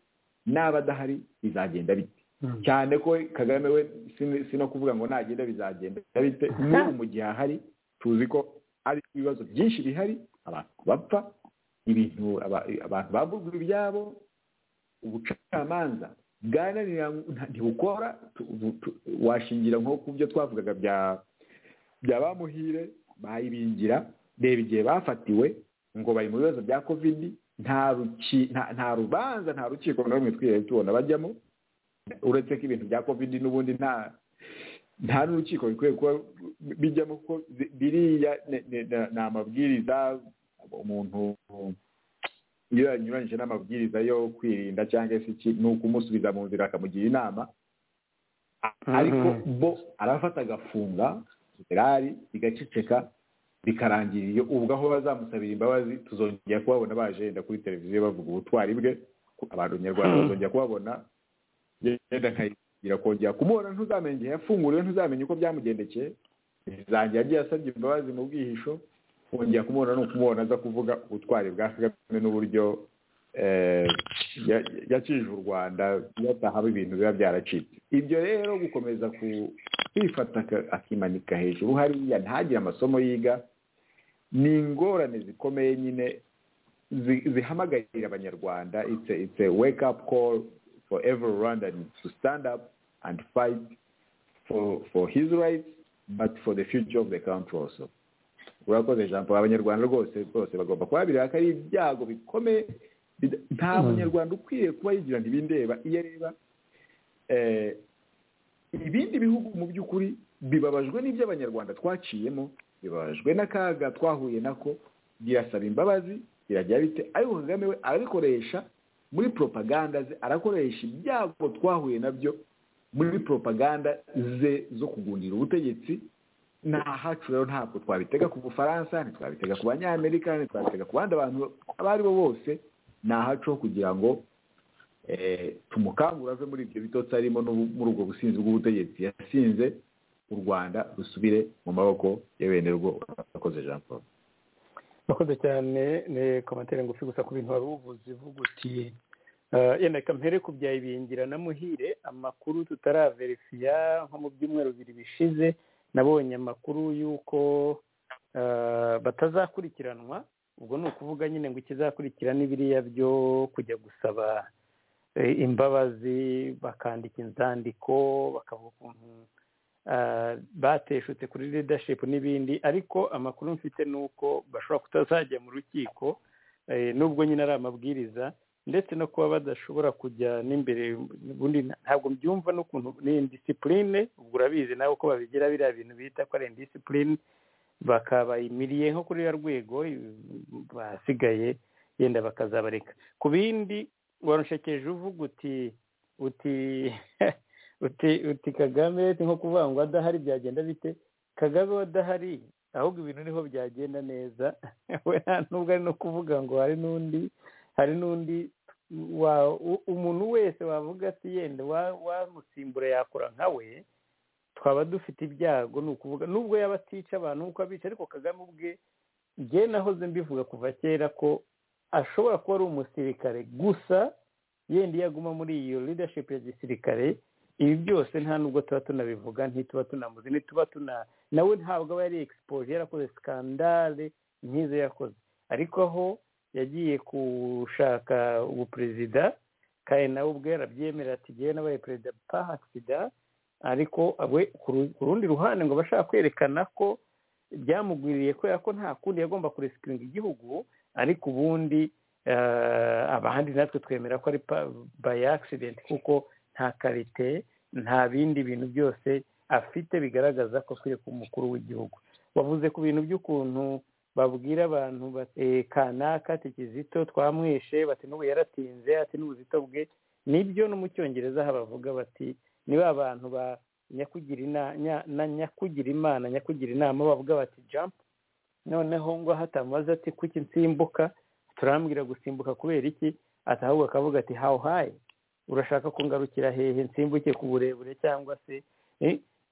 naba adahari bizagenda bite cyane ko kagame we si no kuvuga ngo nagenda bizagenda bite n'ubu mu gihe ahari tuzi ko ari ibibazo byinshi bihari abantu bapfa ibintu abantu bavugwa ibyabo ubucamanza bwananira ntibukora washingira nko ku byo twavugaga bya bamuhire bayibingira reba igihe bafatiwe ngo bari mu bibazo bya kovidi nta rubanza nta rukiko na rumwe twihariye tubona bajyamo uretse ko ibintu bya kovidi n'ubundi nta nta n'urukiko bikwiye kuba bijyamo kuko biriya ni amabwiriza umuntu iyo yanyuranyije n'amabwiriza yo kwirinda cyangwa se iki ni ukumusubiza mu nzira akamugira inama ariko bo arafata agafunga gerari bigaceceka bikarangira iyo ubwo aho bazamusabira imbabazi tuzongera kubabona bajenda kuri televiziyo bavuga ubutwari bwe abantu nyarwanda bazongera kubabona yenda nkayigira kongera kumubona ntuzamenye igihe yafunguriwe ntuzamenye uko byamugendekeye bizangira agiye asabye imbabazi mu bwihisho kongera kumubona ni ukumubona aza kuvuga ubutwari bwa kagame n'uburyo yakije u rwanda yatahaba ibintu biba byaracitse ibyo rero gukomeza kwifata akimanika hejuru hariya ntagire amasomo yiga ni ingorane zikomeye nyine zihamagarira abanyarwanda itse wake up call for every rwandan to stand up and fight for for his rights but for the future of the country also urakoze jean paul abanyarwanda rwose rwose bagomba kuba ko ari ibyago bikomeye nta munyarwanda ukwiye kuba yigira ntibindeba iyo areba ibindi bihugu mu by'ukuri bibabajwe n'ibyo abanyarwanda twaciyemo bibabajwe n'akaga twahuye nako birasaba imbabazi birajya bite ariko kagame we arabikoresha muri propaganda ze arakoresha ibyago twahuye nabyo muri propaganda ze zo kugundira ubutegetsi nta hacu rero ntabwo twabitega ku bufaransa ntitwabitega ku banyamerika ntitwabitega ku bandi bantu abo ari bo bose ni ahacu ho kugira ngo tumukangura ave muri ibyo bitotsi arimo muri ubwo businzi bw'ubutegetsi yasinze u rwanda rusubire mu maboko ya bene rwo urakoze jean paul urakoze cyane ni komantere ngufi gusa ku bintu wari ubuvuzi ivugutiye yenda kampere ku bya ibingira na muhire amakuru tutaraverifiya nko mu byumweru bibiri bishize nabonye amakuru y'uko batazakurikiranwa ubwo ni ukuvuga nyine ngo ikizakurikira n'ibiriya byo kujya gusaba imbabazi bakandika inzandiko bakavuga ukuntu bateshutse kuri leadership n'ibindi ariko amakuru mfite ni uko bashobora kutazajya mu rukiko nubwo nyine ari amabwiriza ndetse no kuba badashobora kujya n'imbere ubundi ntabwo mbyumva n'ukuntu ni indisipurine ubwo urabizi nawe uko babigira biriya bintu bita ko ari indisipurine bakabayimiriye nko kuri ruriya rwego basigaye yenda bakazabareka ku bindi warushekeje uvuga uti uti uti uti kagame ni nko kuvuga ngo adahari byagenda bite kagame adahari ahubwo ibintu niho byagenda neza we nubwo ari no kuvuga ngo hari n'undi hari n'undi umuntu wese wavuga ati yenda wamusimbura yakora nka we twaba dufite ibyago ni ukuvuga nubwo yaba atica abantu nkuko abica ariko kagame ubwe njye nahoze mbivuga kuva kera ko ashobora kuba ari umusirikare gusa yenda iyo aguma muri iyo leadership ya gisirikare ibi byose nta nubwo tuba tunabivuga ntituba tunamuzi ntituba tuna nawe ntabwo aba yari egisipoje yarakoze sikandale nk'izo yakoze ariko aho yagiye gushaka ubuperezida kandi nawe ubwe yarabyemera ati ngewe nabaye perezida akisida ariko ku rundi ruhande ngo bashaka kwerekana ko byamugwiriye kubera ko nta kundi yagomba kuresikiringa igihugu ariko ubundi abandi natwe twemera ko ari by accident kuko nta karite nta bindi bintu byose afite bigaragaza ko akwiye kuba umukuru w'igihugu wavuze ku bintu by'ukuntu babwira abantu kanaka ati kizito twamwishe bati n'ubu yaratinze ati n'ubuzito bwe nibyo no mu cyongereza bavuga bati niba abantu ba nyakugira imana nyakugira inama bavuga bati jampu noneho ngo hatamaze ati kuki nsimbuka turambwira gusimbuka kubera iki atahubwo akavuga ati how high urashaka kungarukira hehe nsimbuke ku burebure cyangwa se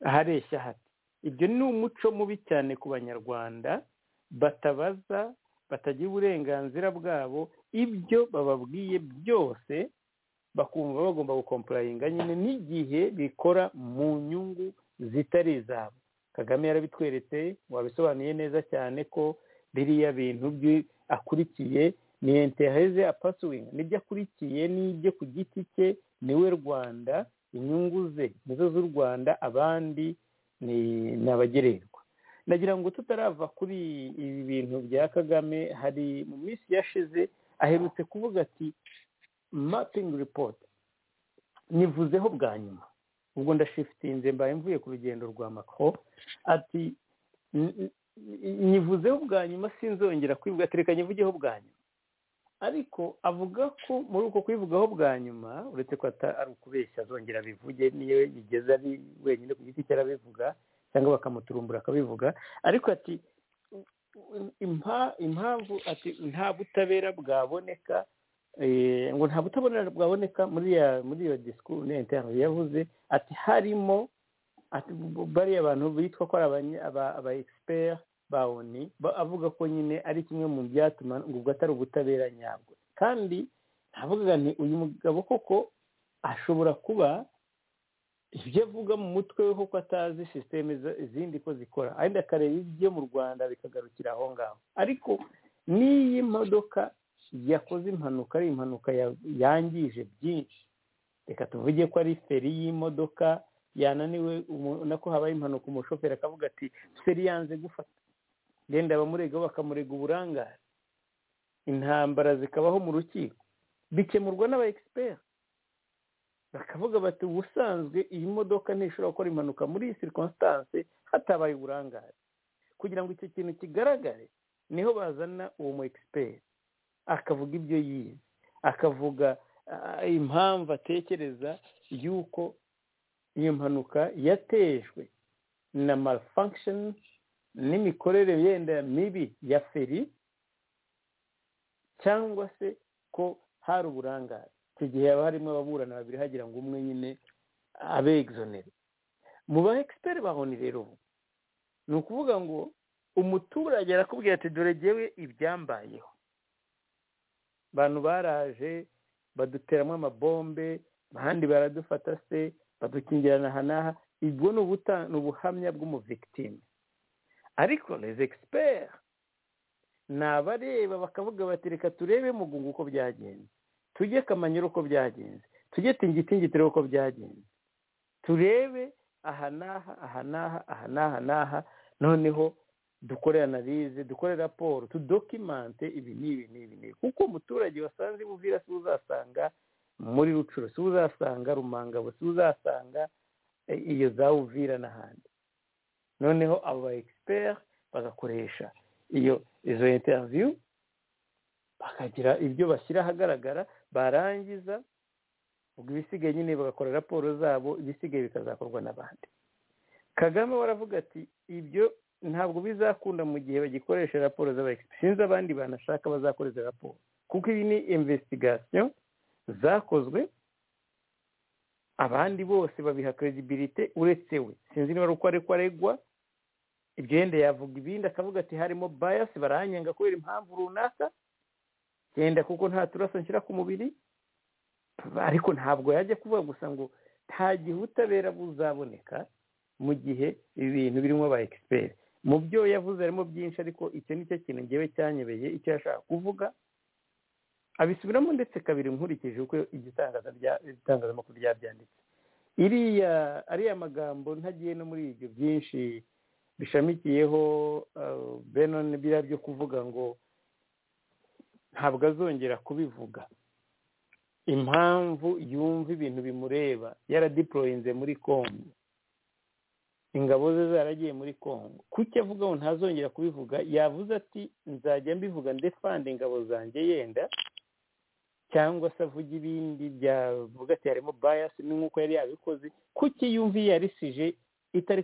hareshya hati ibyo ni umuco mubi cyane ku banyarwanda batabaza batagira uburenganzira bwabo ibyo bababwiye byose bakumva bagomba gukompurayinga nyine n'igihe bikora mu nyungu zitari izabo kagame yarabitweretse wabisobanuye neza cyane ko biriya bintu bye akurikiye ni enteheze apasuwinga nibyo akurikiye n'ibyo ku giti cye niwe rwanda inyungu ze nizo z'u rwanda abandi ni abagererwa nagira ngo tutarava kuri ibi bintu bya kagame hari mu minsi yashize aherutse kuvuga ati mapingi ripoti nivuzeho bwa nyuma ubwo ndashifitinze mbaye mvuye ku rugendo rwa makro ati nyivuzeho bwa nyuma sinzongera kwivuga tereka nyivugeho bwa nyuma ariko avuga ko muri uko kwivugaho bwa nyuma uretse ko ari ukubeshya azongera abivuge niyo bigeze ari wenyine ku giti cye arabivuga cyangwa bakamuturumbura akabivuga ariko ati impamvu ati nta butabera bwaboneka ngo nta butabera bwaboneka muri iyo disikuru n'interano yavuze ati harimo bariya bantu bitwa ko ari aba egisiperi ba oni avuga ko nyine ari kimwe mu byatuma ngo ubwo atari ubutabera nyabwo kandi ntavuga nti uyu mugabo koko ashobora kuba ibyo avuga mu mutwe we kuko atazi sisiteme izindi ko zikora ariko akareba ibyo mu rwanda bikagarukira aho ngaho ariko n'iyi modoka yakoze impanuka ari impanuka yangije byinshi reka tuvuge ko ari feri y'imodoka yananiwe nako habaye impanuka umushoferi akavuga ati feri yanze gufata genda abamuregaho bakamurega uburangare intambara zikabaho mu rukiko bikemurwa n'aba egisiperi bakavuga bati ubusanzwe iyi modoka ntishobora gukora impanuka muri iyi sirikonsitanse hatabaye uburangare kugira ngo icyo kintu kigaragare niho bazana uwo mu egisiperi akavuga ibyo yize akavuga impamvu atekereza y'uko iyo mpanuka yatejwe na malfunctions n'imikorere yenda mibi ya feri cyangwa se ko hari uburangare icyo gihe haba harimo ababurana babiri hagira ngo umwe nyine abe egizonere mu ba egisiperi bahoni rero ni ukuvuga ngo umuturage arakubwira ati dore jyewe ibyambayeho abantu baraje baduteramo amabombe abandi baradufata se badukingirana aha n'aha ubwo ni ubuhamya bw'umuvigitime ariko les experts ni abareba bakavuga bati reka turebe mugungu uko byagenze tujye kamanyura uko byagenze tujye tingitingitire uko byagenze turebe aha n'aha aha n'aha aha n'aha n'aha noneho dukore analize dukore raporo tudokimante ibi n'ibi n'ibi n'ibi kuko umuturage wasanze buvira si uzasanga muri rucuru si uzasanga rumangabo si uzasanga iyo za uvira n'ahandi noneho abo ba egisiperi bagakoresha iyo izo interiviyu bakagira ibyo bashyira ahagaragara barangiza ubwo ibisigaye nyine bagakora raporo zabo ibisigaye bikazakorwa n'abandi kagame waravuga ati ibyo ntabwo bizakunda mu gihe bagikoresha raporo z'abayekipi sinzi abandi banashaka bazakora izo raporo kuko iyi ni investigasyon zakozwe abandi bose babiha credibility uretse we sinzi niba ari uko ariko aregwa ibyo yenda yavuga ibindi akavuga ati harimo bayasi baranyenga kubera impamvu runaka yenda kuko nta turaso nshyira ku mubiri ariko ntabwo yajya kuvuga gusa ngo nta gihe ubutabera buzaboneka mu gihe ibi bintu birimo ba egisiperi mu byo yavuze harimo byinshi ariko icyo ni cyo kintu ngewe cyanyebeye icyo yashaka kuvuga abisubiramo ndetse kabiri nkurikije uko igitangazamakuru ryabyanditse iriya ariya magambo ntagiye no muri ibyo byinshi bishamikiyeho benon biriya byo kuvuga ngo ntabwo azongera kubivuga impamvu yumva ibintu bimureba yaradiporoyinze muri kongo ingabo ze zaragiye muri kongo kuki avuga ngo ntazongera kubivuga yavuze ati nzajya mbivuga ndefande ingabo zanjye yenda cyangwa se avuga ibindi byavuga ati harimo bayasi ni nk'uko yari yabikoze kuki yumva iyo yarisije itari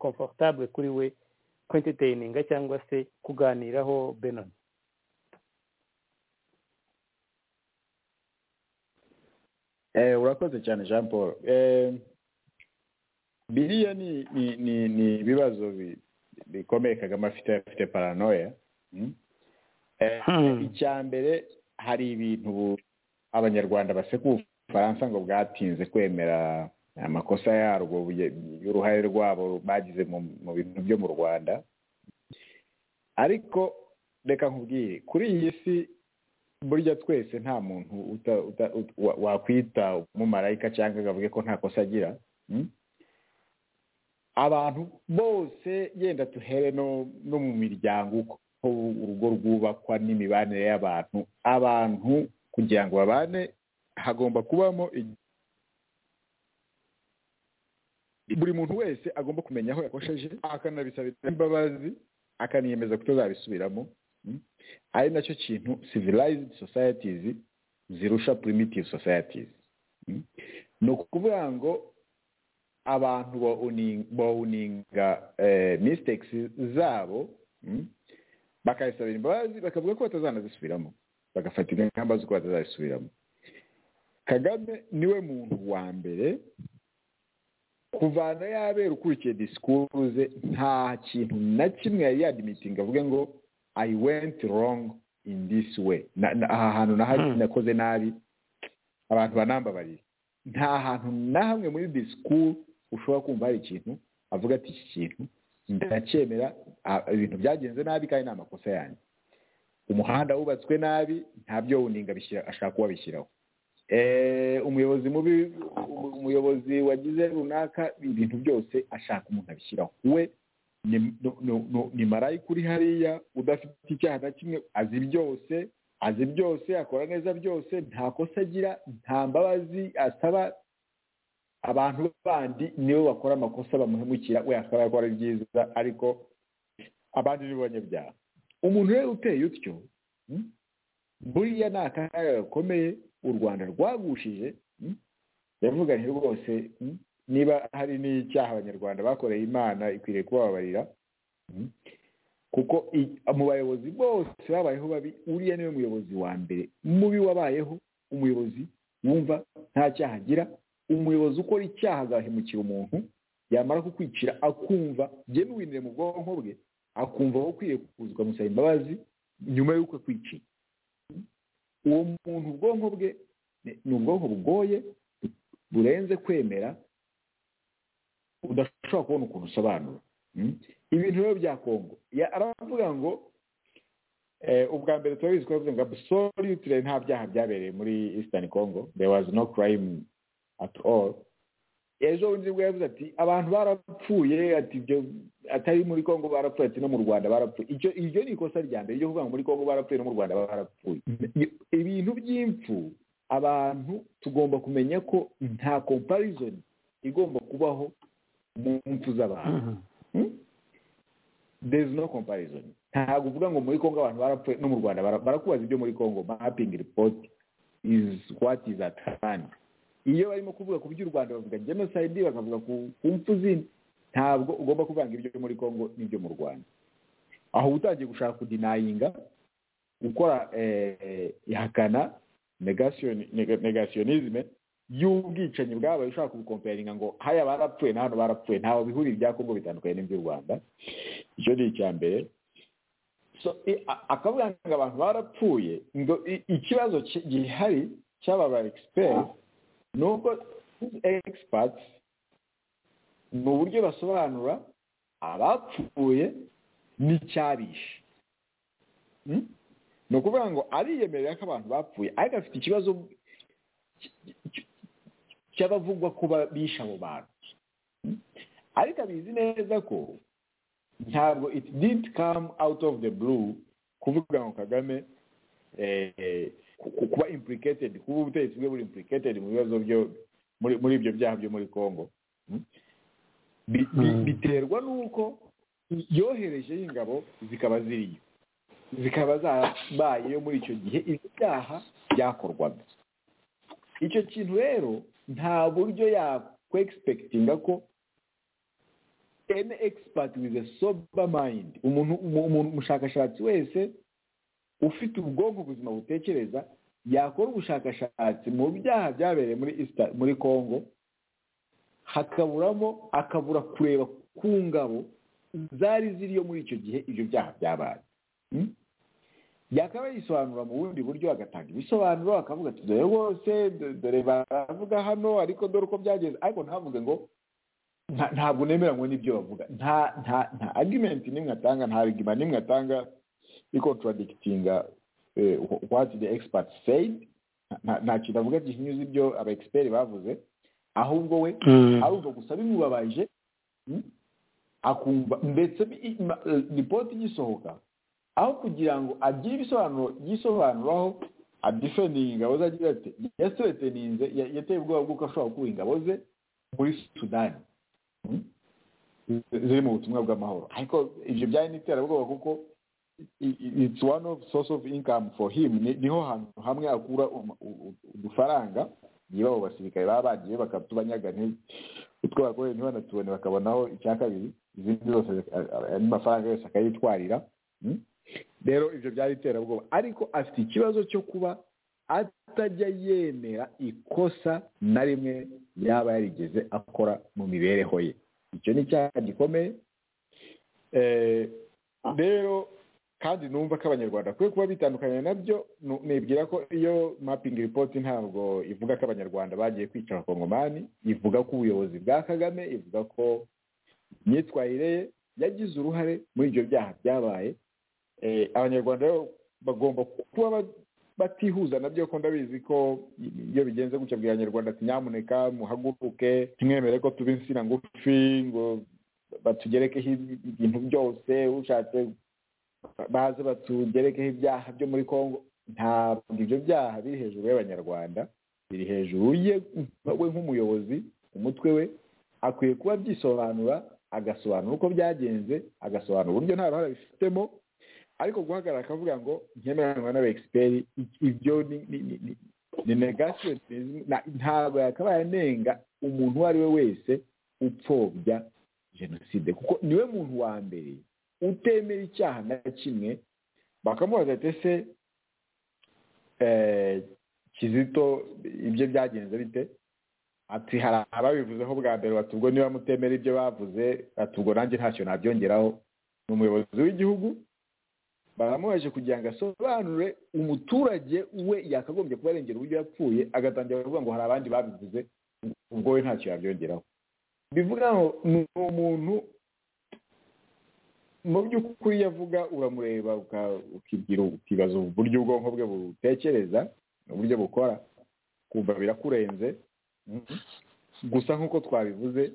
komfortable kuri we kwentiteyininga cyangwa se kuganiraho benoni urakoze cyane jean paul biriya ni ibibazo bikomeye kagame afite afite paranoya icya mbere hari ibintu abanyarwanda basekuye ubufaransa ngo bwatinze kwemera amakosa yarwo y'uruhare rwabo bagize mu bintu byo mu rwanda ariko reka nkubwire kuri iyi si burya twese nta muntu wakwita umumarayika cyangwa akavuge ko nta kosa agira abantu bose yenda tuhere no mu miryango uko urugo rwubakwa n'imibanire y'abantu abantu kugira ngo babane hagomba kubamo buri muntu wese agomba kumenya aho yakosheje akanabisabira imbabazi akaniyemeza kutazabisubiramo ari nacyo kintu civilized societies zirusha primitive societies ni ukuvuga ngo abantu bawuninga mistakes zabo bakayisabira imbabazi bakavuga ko batazanazisubiramo bagafata ingamba z'uko batazazisubiramo kagame niwe muntu wa mbere kuvana yabera ukurikiye disikuru ze nta kintu na kimwe yari yadimitinga avuge ngo i went wrong in this way aha hantu nakoze nabi abantu banambabariye nta hantu na hamwe muri disikuru ushobora kumva hari ikintu avuga ati iki kintu ndacyemera ibintu byagenze nabi kandi ni amakosa yanjye umuhanda wubatswe nabi ntabyo wuninga ashaka kuwabishyiraho umuyobozi mubi umuyobozi wagize runaka ibintu byose ashaka umuntu abishyiraho we ni marayika uri hariya udafite icyaha na kimwe azi byose azi byose akora neza byose nta kosa agira nta mbabazi asaba abantu bandi nibo bakora amakosa bamuhemukira we akaba yakora byiza ariko abandi ni banyabyaha umuntu rero uteye utyo buriya ni akaga gakomeye u rwanda rwagushije yavuganye rwose niba hari n'icyaha abanyarwanda bakoreye imana ikwiriye kubababarira kuko mu bayobozi bose babayeho babi uriya niwe muyobozi wa mbere mubi wabayeho umuyobozi wumva nta cyaha agira umuyobozi ukora icyaha agahemukira umuntu yamara kukwicira akumva byemwinire mu bwonko bwe akumva aho ukwiye kuzwa amusaba imbabazi nyuma y'uko akwiciye uwo muntu ubwonko bwe ni ubwonko bugoye burenze kwemera udashobora kubona ukuntu usobanura ibintu rero bya kongo aravuga ngo ubwa mbere turabizi ko yavuze ngo absolutely nta byaha byabereye muri eastern congo there was no crime at all ejo bundi nibwo yavuze ati abantu barapfuye ati ibyo atari muri congo barapfuye ati no mu rwanda barapfuye iryo ni ikosa rya mbere ryo kuvuga ngo muri congo barapfuye no mu rwanda barapfuye ibintu by'impfu abantu tugomba kumenya ko nta comparison igomba kubaho mu mpfu z'abantu there is no comparison ntabwo uvuga ngo muri congo abantu barapfuye no mu rwanda barakubaza ibyo muri congo mapping report is what is at hand iyo barimo kuvuga ku by'u rwanda bavuga jenoside bakavuga ku mpfu zindi ntabwo ugomba kuvanga ibyo muri congo n'ibyo mu rwanda aho uba utangiye gushaka kudinayinga gukora ihakana negasiyonizme y'ubwicanyi bwabaye ushaka kubukomperinga ngo haya barapfuye na hano barapfuye ntawe bihurira ibya kongo bitandukanye n'iby'u rwanda icyo ni icya mbere akavuga ngo abantu barapfuye ngo ikibazo gihari cy'aba ba egisiperi ni uko egisipati ni uburyo basobanura abapfuye n'icyabishe ni ukuvuga ngo ariyemerera ko abantu bapfuye ariko afite ikibazo cy'abavugwa ko bishe abo bantu ariko abizi neza ko ntabwo it did come out of the blue kuvuga ngo kagame kuba implicated kuba ubutegetsi bwe buri implicated mu bibazo byo muri ibyo byaha byo muri congo biterwa n'uko yohereje ingabo zikaba ziriyo zikaba zarabayeyo muri icyo gihe ibi byaha byakorwaga icyo kintu rero nta buryo yakwegispekitinga ko ene egisipati wize soba mayindi umuntu umushakashatsi wese ufite ubwonko buzima butekereza yakora ubushakashatsi mu byaha byabereye muri muri congo hakaburamo akabura kureba ku ngabo zari ziriyo muri icyo gihe ibyo byaha byabaye yakaba yisobanura mu bundi buryo agatanga ibisobanuro akavuga ati dore bose dore baravuga hano ariko dore uko byageze ariko ntavuge ngo ntabwo nemera ngo nibyo bavuga nta nta nta argument nimwe atanga nta argument nimwe atanga ikontradikitinga what the expert said nta kintu avuga gihinyuze ibyo aba expert bavuze ahubwo we ahubwo gusa bimubabaje akumva ndetse ripoti igisohoka aho kugira ngo agire ibisobanuro yisobanuraho adifendinga ingabo ze agira ati yasureteninze yateye ubwoba bw'uko ashobora gukura ingabo ze muri sudani ziri mu butumwa bw'amahoro ariko ibyo byari n'iterabwoba kuko it's one of source of income for him niho hantu hamwe akura udufaranga niba abo basirikare baba bagiye bakatubanyaga utwo bakoreye ntibanatubone bakabonaho icya kabiri izindi zose andi mafaranga yose akayitwarira rero ibyo byari iterabwoba ariko afite ikibazo cyo kuba atajya yemera ikosa na rimwe yaba yarigeze akora mu mibereho ye icyo ni icyaha gikomeye rero kandi numva ko abanyarwanda bakwiye kuba bitandukanye nabyo nibwira ko iyo mapingi ripoti ntabwo ivuga ko abanyarwanda bagiye kwica abakongomani ivuga ko ubuyobozi bwa kagame ivuga ko imyitwarire ye yagize uruhare muri ibyo byaha byabaye abanyarwanda bagomba kuba batihuza nabyo ko ndabizi ko iyo bigenze gutya bwira abanyarwanda ati nyamuneka muhaguruke ntimwemere ko tuba insina ngufi ngo batugerekeho ibintu byose ushatse baze batugerekeho ibyaha byo muri congo ntabwo ibyo byaha biri hejuru y'abanyarwanda biri hejuru ye we nk'umuyobozi umutwe we akwiye kuba byisobanura agasobanura uko byagenze agasobanura uburyo nta ruhare bifitemo ariko guhagarara akavuga ngo nkemeranywa n'aba egisiperi ibyo ni negasiyo ntabwo yakabaye anenga umuntu uwo ari we wese upfobya jenoside kuko niwe muntu wa mbere utemera icyaha na kimwe bakamubaza ati ese kizito ibyo byagenze bite ati hari ababivuzeho bwa mbere bati ubwo niba mutemera ibyo bavuze ati ubwo nanjye ntacyo nabyongeraho ni umuyobozi w'igihugu baramubaje kugira ngo asobanure umuturage we yakagombye kuba arengera uburyo yapfuye agatangira kuvuga ngo hari abandi babivuze ubwo we ntacyo yabyongeraho bivuga ngo ni umuntu mu by'ukuri yavuga uramureba ukibwira ukibaza uburyo ubwonko bwe butekereza uburyo bukora kumva birakurenze gusa nk'uko twabivuze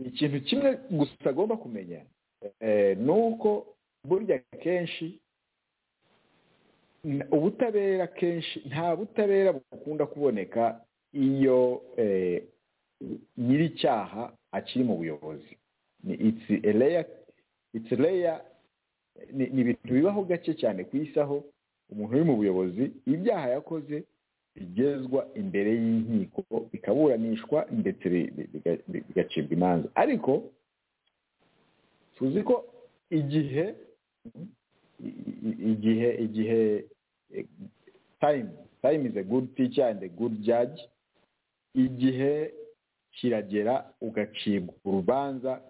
ikintu kimwe gusa agomba kumenya ni uko burya kenshi ubutabera kenshi nta butabera bukunda kuboneka iyo nyir'icyaha akiri mu buyobozi ni ibintu bibaho gake cyane ku isi aho umuntu uri mu buyobozi ibyaha yakoze bigezwa imbere y'inkiko bikaburanishwa ndetse bigacibwa imanza ariko tuzi ko igihe igihe igihe time time is a good teacher and a good judge igihe kiragera ugacibwa urubanza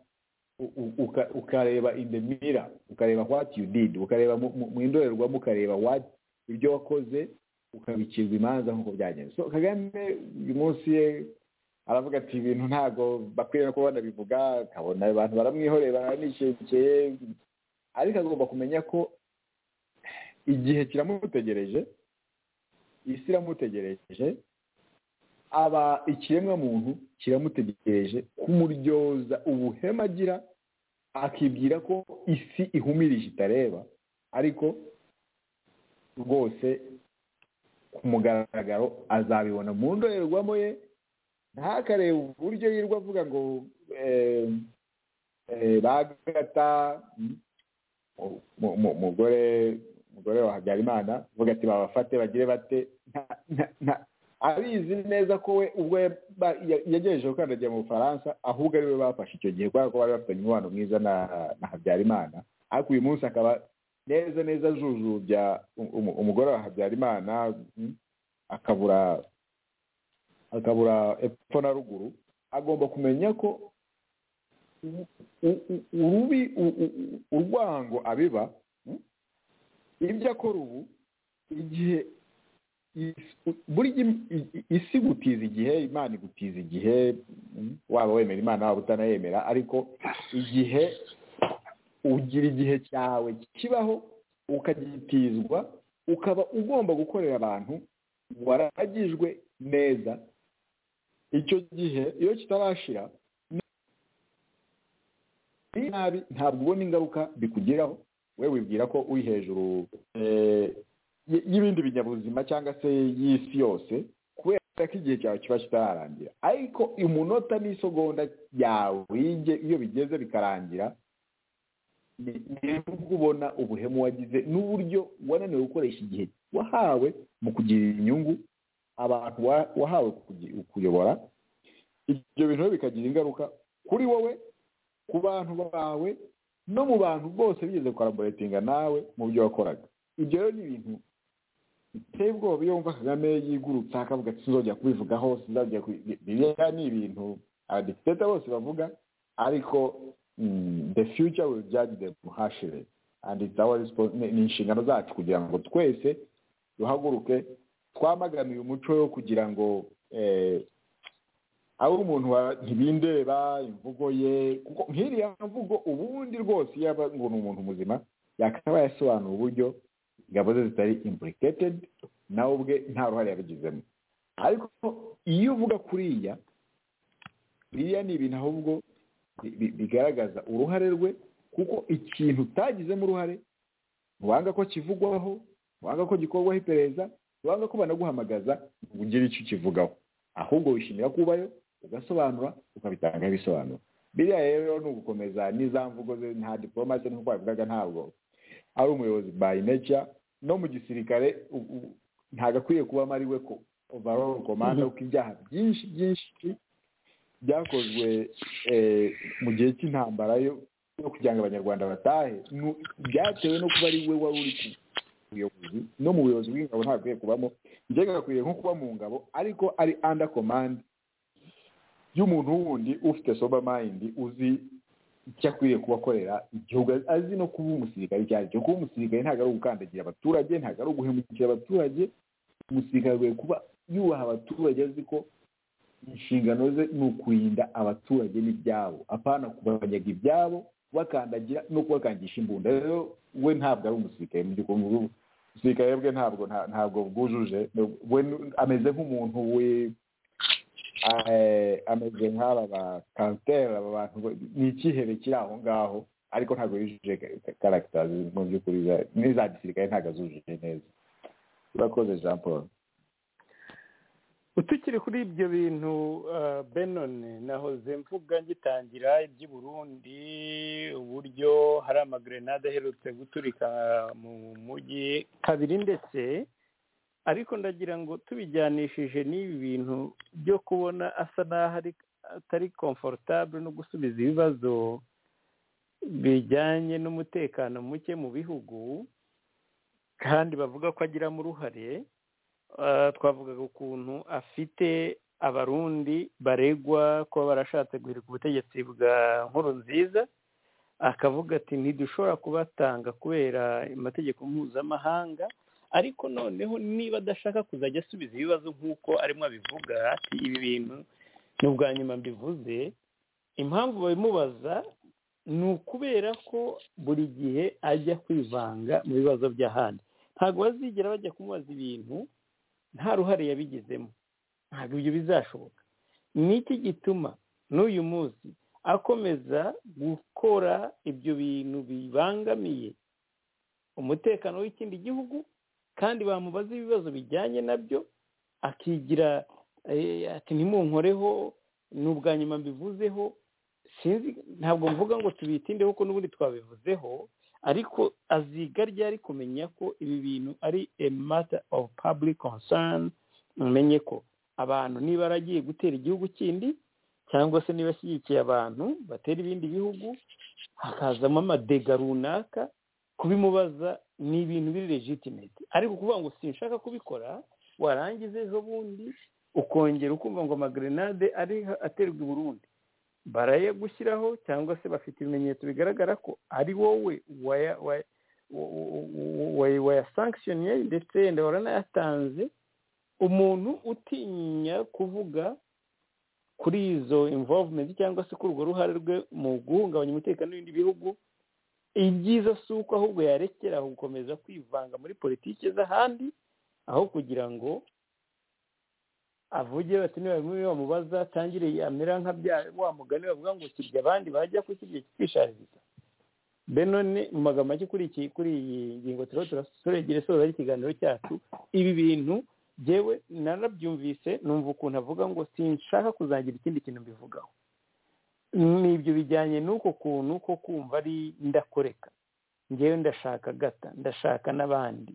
ukareba in the mirror ukareba what you did ukareba mu indorerwamo ukareba what ibyo wakoze ukabikirwa imanza nk'uko byagenze so kagame uyu munsi ye aravuga ati ibintu ntabwo bakwiye no kuba banabivuga akabona abantu baramwihoreye baranishyekeye ariko agomba kumenya ko igihe kiramutegereje isi iramutegereje aba ikiremwa muntu kiramutegereje kumuryoza ubuhema agira akibwira ko isi ihumirije itareba ariko rwose ku mugaragaro azabibona mu ndorerwamo ye ntakareba uburyo yirirwa avuga ngo bagata umugore umugore wa habyarimana uvuga ati babafate bagire bate abizi neza ko we ubwo yagejeje gukandagira mu bufaransa ahubwo ari we bafashe icyo gihe kubera ko bari bafitanye umubano mwiza na habyarimana ariko uyu munsi akaba neza neza ajujubya umugore wa habyarimana akabura akabura epfo na ruguru agomba kumenya ko urubi urwango abiba ibyo akora ubu igihe isi gutiza igihe imana igutiza igihe waba wemera imana waba utanayemera ariko igihe ugira igihe cyawe kibaho ukagitizwa ukaba ugomba gukorera abantu waragijwe neza icyo gihe iyo kitarashira nabi ntabwo ubona ingaruka bikugeraho we wibwira ko uri hejuru y'ibindi binyabuzima cyangwa se y'isi yose kubera ko igihe cyawe kiba kitararangira ariko umunota n'isogonda yawe iyo bigeze bikarangira nubwo ubona ubuhemu wagize n'uburyo wananiwe gukoresha igihe wahawe mu kugirira inyungu abantu wahawe kuyobora ibyo bintu bikagira ingaruka kuri wowe ku bantu bawe no mu bantu bose bigeze kwaraboretinga nawe mu byo wakoraga ibyo rero ni ibintu biteye ubwoba iyo wumva kagame yigurutsa akavuga ati sinzongera kubivugaho sinzongera biriya ni ibintu abadepite bose bavuga ariko the future will judge the muhashire and it's our ni inshingano zacu kugira ngo twese duhaguruke twamaganiye umuco wo kugira ngo aho umuntu ntibindeba imvugo ye kuko nk'iriya mvugo ubundi rwose iyo ngo ni umuntu muzima yakaba yasobanura uburyo ingabo ze zitari imburiketedi nawe ubwe nta ruhare yabigizemo ariko iyo uvuga kuriya biriya ni ibintu ahubwo bigaragaza uruhare rwe kuko ikintu utagizemo uruhare ntiwanga ko kivugwaho ntiwanga ko gikorwaho iperereza ntiwanga ko banaguhamagaza ngo ugire icyo ukivugaho ahubwo wishimira kubayo ugasobanura ukabitangaho ibisobanuro biriya rero ni ugukomeza n'iza mvugo ze nta diporomasi nk'uko babivugaga ntabwo ari umuyobozi by nature no mu gisirikare ntabwo akwiye kubamo ari we ko overall komanda kuko ibyaha byinshi byinshi byakozwe mu gihe cy'intambara yo kugira ngo abanyarwanda batahe byatewe no kuba ari we wari uri ku buyobozi no mu buyobozi bw'ingabo ntabwo kubamo mbega agakwiye nko kuba mu ngabo ariko ari under command y'umuntu wundi ufite sober mind uzi icyo akwiriye kuba akorera igihugu azi no kuba umusirikare icyo ari cyo kuba umusirikare ntabwo ari ugukandagira abaturage ntabwo ari uguhemukira abaturage umusirikare agomba kuba yubaha abaturage azi ko inshingano ze ni ukurinda abaturage n'ibyabo apana kubanyaga ibyabo bakandagira no kubakangisha imbunda rero we ntabwo ari umusirikare mu by'ukuri umusirikare bwe ntabwo ntabwo bwujuje we ameze nk'umuntu we ameze nk'aba ba kanseri aba bantu ni ikihebe kiri aho ngaho ariko ntabwo yujuje karagita mu by'ukuri n'iza gisirikare ntabwo azujuje neza urakoze jean paul utukiri kuri ibyo bintu benone nahoze mvuga ngitangira iby'uburundi uburyo hari amagrenade aherutse guturika mu mujyi kabiri ndetse ariko ndagira ngo tubijyanishije n'ibi bintu byo kubona asa n'aho atari komfortable no gusubiza ibibazo bijyanye n'umutekano muke mu bihugu kandi bavuga ko agiramo uruhare twavugaga ukuntu afite abarundi baregwa kuba barashatse guhirika ubutegetsi bwa nkuru nziza akavuga ati ntidushobora kubatanga kubera amategeko mpuzamahanga ariko noneho niba adashaka kuzajya asubiza ibibazo nk'uko arimo abivuga ati ibi bintu ni ubwa nyuma mbivuze impamvu babimubaza ni ukubera ko buri gihe ajya kwivanga mu bibazo by'ahandi ntabwo bazigera bajya kumubaza ibintu nta ruhare yabigizemo ntabwo ibyo bizashoboka ni iki gituma n'uyu munsi akomeza gukora ibyo bintu bibangamiye umutekano w'ikindi gihugu kandi bamubaza ibibazo bijyanye nabyo akigira ati ntimunkoreho ni ubwa nyuma mbivuzeho sinzi ntabwo mvuga ngo tubitindeho kuko n'ubundi twabivuzeho ariko aziga ryari kumenya ko ibi bintu ari a matter of public concern umenye ko abantu niba aragiye gutera igihugu kindi cyangwa se niba ashyigikiye abantu batera ibindi bihugu hakazamo amadega runaka kubimubaza ni ibintu biri legitimate ariko kuvuga ngo sinshaka kubikora warangiza ejo bundi ukongera ukumva ngo amagrenade ari aterwa i burundi barayagushyiraho cyangwa se bafite ibimenyetso bigaragara ko ari wowe wayasankishoniye ndetse wenda waranayatanze umuntu utinya kuvuga kuri izo imvovumenti cyangwa se kuri urwo ruhare rwe mu guhungabanya umutekano w'ibindi bihugu ibyiza si uko ahubwo yarekera gukomeza kwivanga muri politiki z'ahandi aho kugira ngo avuge bati niba bimwe bamubaza atangire yamera nka bya wa mugani bavuga ngo kirya abandi bajya kukirya kikishariza be none mu magambo make kuri iyi ngingo turaba turegera isoza y'ikiganiro cyacu ibi bintu yewe narabyumvise numva ukuntu avuga ngo sinshaka kuzagira ikindi kintu mbivugaho ni ibyo bijyanye n'uko kuntu ko kumva ari ndakoreka ngewe ndashaka gata ndashaka n'abandi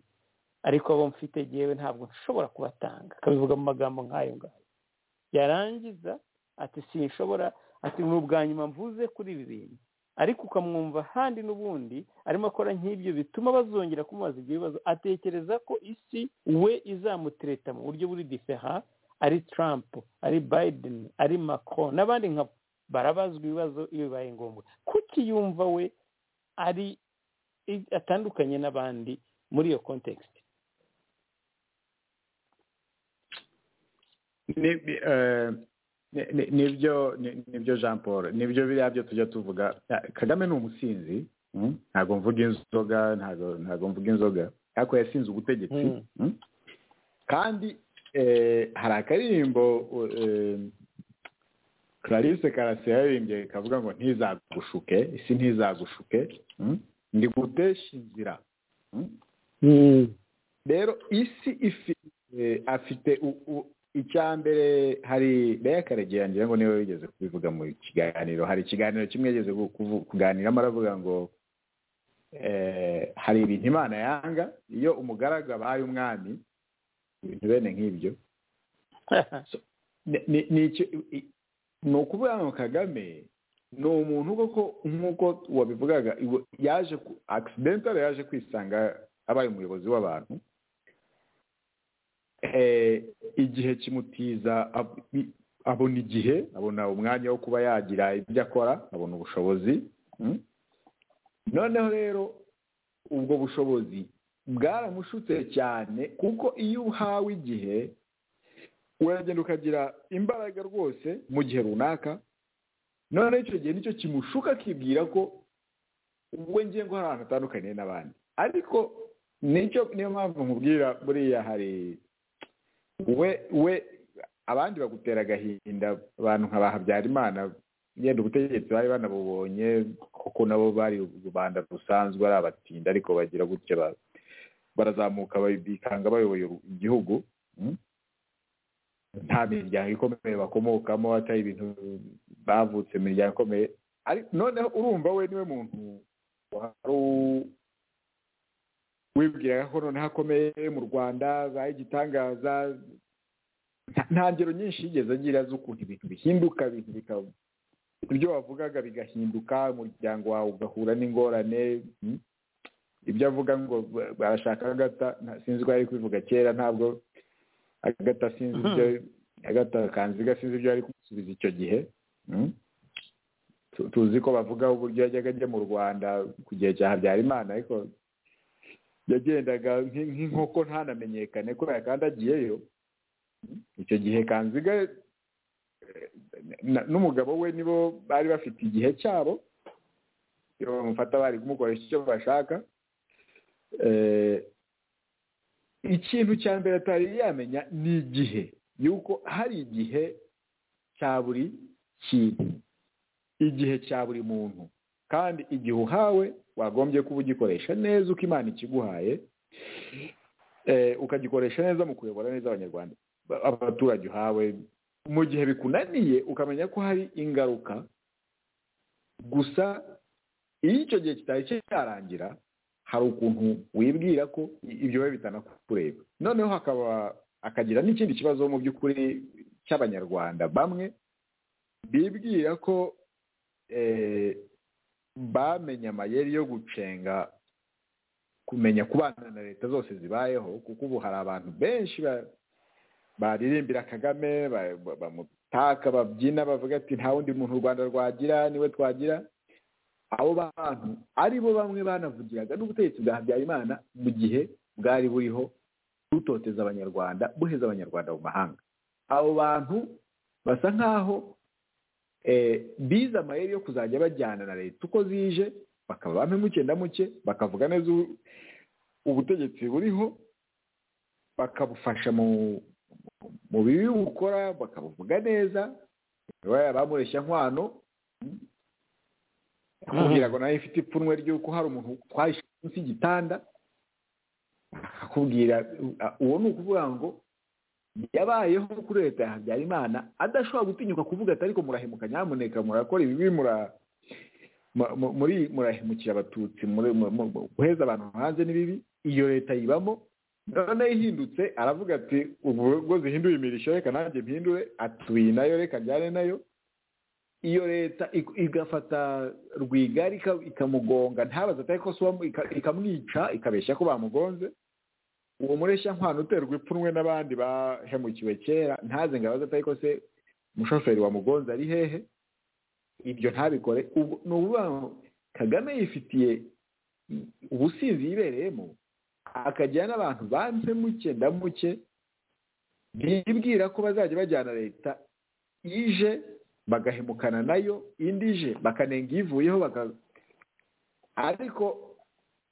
ariko abo mfite yewe ntabwo nshobora kubatanga akabivuga mu magambo nk'ayo ngayo yarangiza ati sinshobora ati ni ubwa nyuma mvuze kuri ibi bintu ariko ukamwumva handi n'ubundi arimo akora nk'ibyo bituma bazongera kumubaza ibyo bibazo atekereza ko isi we izamutereta mu buryo buri difera ari Trump ari Biden ari Macron n'abandi nka barabazwa ibibazo iyo bibaye ngombwa kuki yumva we ari atandukanye n'abandi muri iyo kontekisite nibyo nibyo jean paul nibyo biriya byo tujya tuvuga kagame ni umusinzi ntabwo mvuga inzoga ntabwo mvuga inzoga ariko yasinze ubutegetsi kandi hari akaririmbo clarisse karasi yaririmbye kavuga ngo ntizagushuke isi ntizagushuke ndi gutesha inzira rero isi afite icya mbere hari beka karegeya ngira ngo niwe wigeze kubivuga mu kiganiro hari ikiganiro kimwe yigeze kuganiramo aravuga ngo hari ibintu imana yanga iyo umugaragu abaye umwami ibintu bene nk'ibyo ni ukuvuga ngo kagame ni umuntu koko nk'uko wabivugaga yaje akisidentare yaje kwisanga abaye umuyobozi w'abantu igihe kimutiza abona igihe abona umwanya wo kuba yagira ibyo akora abona ubushobozi noneho rero ubwo bushobozi bwaramushutse cyane kuko iyo uhawe igihe uragenda ukagira imbaraga rwose mu gihe runaka noneho icyo gihe nicyo kimushuka akibwira ko ubwo ngiye ngo hari ahantu atandukaniye n'abandi ariko nicyo niyo mpamvu nkubwira buriya hari we we abandi bagutera agahinda abantu nka ba habyarimana yenda ubutegetsi bari banabubonye kuko nabo bari rubanda rusanzwe ari abatsinda ariko bagira gutya barazamuka bikanga bayoboye igihugu nta miryango ikomeye bakomokamo atari ibintu bavutse mu miryango ikomeye noneho urumva we niwe muntu wari wibwiraga ko noneho akomeye mu rwanda baye igitangaza nta ngero nyinshi yigeze agira z'ukuntu ibintu bihinduka ibintu ibyo wavugaga bigahinduka umuryango wawe ugahura n'ingorane ibyo avuga ngo barashaka agata sinzi ko ari kubivuga kera ntabwo agata sinzi ibyo agata kanziga sinzi ibyo ari kumusubiza icyo gihe tuzi ko bavuga uburyo yajyaga ajya mu rwanda ku gihe cya habyarimana ariko yagendaga nk'inkoko ntanamenyekane ko yakandagiyeyo icyo gihe kanziga n'umugabo we nibo bari bafite igihe cyabo bamufata bari kumukoresha icyo bashaka ikintu cya mbere atari yamenya ni igihe yuko hari igihe cya buri kintu igihe cya buri muntu kandi igihe uhawe wagombye kuba ugikoresha neza uko imana ikiguhaye ukagikoresha neza mu kuyobora neza abanyarwanda abaturage uhawe mu gihe bikunaniye ukamenya ko hari ingaruka gusa iyo icyo gihe kitari cyarangira hari ukuntu wibwira ko ibyo biba bitanakureba noneho hakaba akagira n'ikindi kibazo mu by'ukuri cy'abanyarwanda bamwe bibwira ko bamenye amayeri yo gucenga kumenya kubana na leta zose zibayeho kuko ubu hari abantu benshi baririmbira kagame bamutaka babyina bavuga ati nta wundi muntu u rwanda rwagira niwe twagira abo bantu ari bo bamwe banavugiraga n'ubutegetsi bwa habyarimana mu gihe bwari buriho butoteza abanyarwanda buheza abanyarwanda mu mahanga abo bantu basa nk'aho bize amayeri yo kuzajya bajyana na leta uko zije bakaba bamwe muke na muke bakavuga neza ubutegetsi buriho bakabufasha mu mu bibi bukora bakabuvuga neza bamureshya nkwano akubwira ngo nawe ifite ipfunwe ry'uko hari umuntu twahishe munsi y'igitanda akakubwira uwo ni ukuvuga ngo yabayeho kuri leta ya habyarimana adashobora gutinyuka kuvuga ati ariko murahemuka nyamuneka murakora ibibi muri murahemukira abatutsi guheza abantu hanze n'ibibi iyo leta yibamo noneho ihindutse aravuga ati ubwo zihinduye imirishyo reka nanjye mpindure atuye nayo reka njyane nayo iyo leta igafata rwigari ikamugonga ntabaze atari ko ikamwica ikabeshya ko bamugonze uwo mureshya nkwano uterwa ipfunwe n'abandi bahemukiwe kera ntaze ngo abaze atari ko se umushoferi wamugonze ari hehe ibyo ntabikore ni ukuvuga ngo kagame yifitiye ubusinzi yibereyemo akagira n'abantu banze muke ndamuke bibwira ko bazajya bajyana leta ije bagahemukana nayo indi ije bakanenga ivuyeho ariko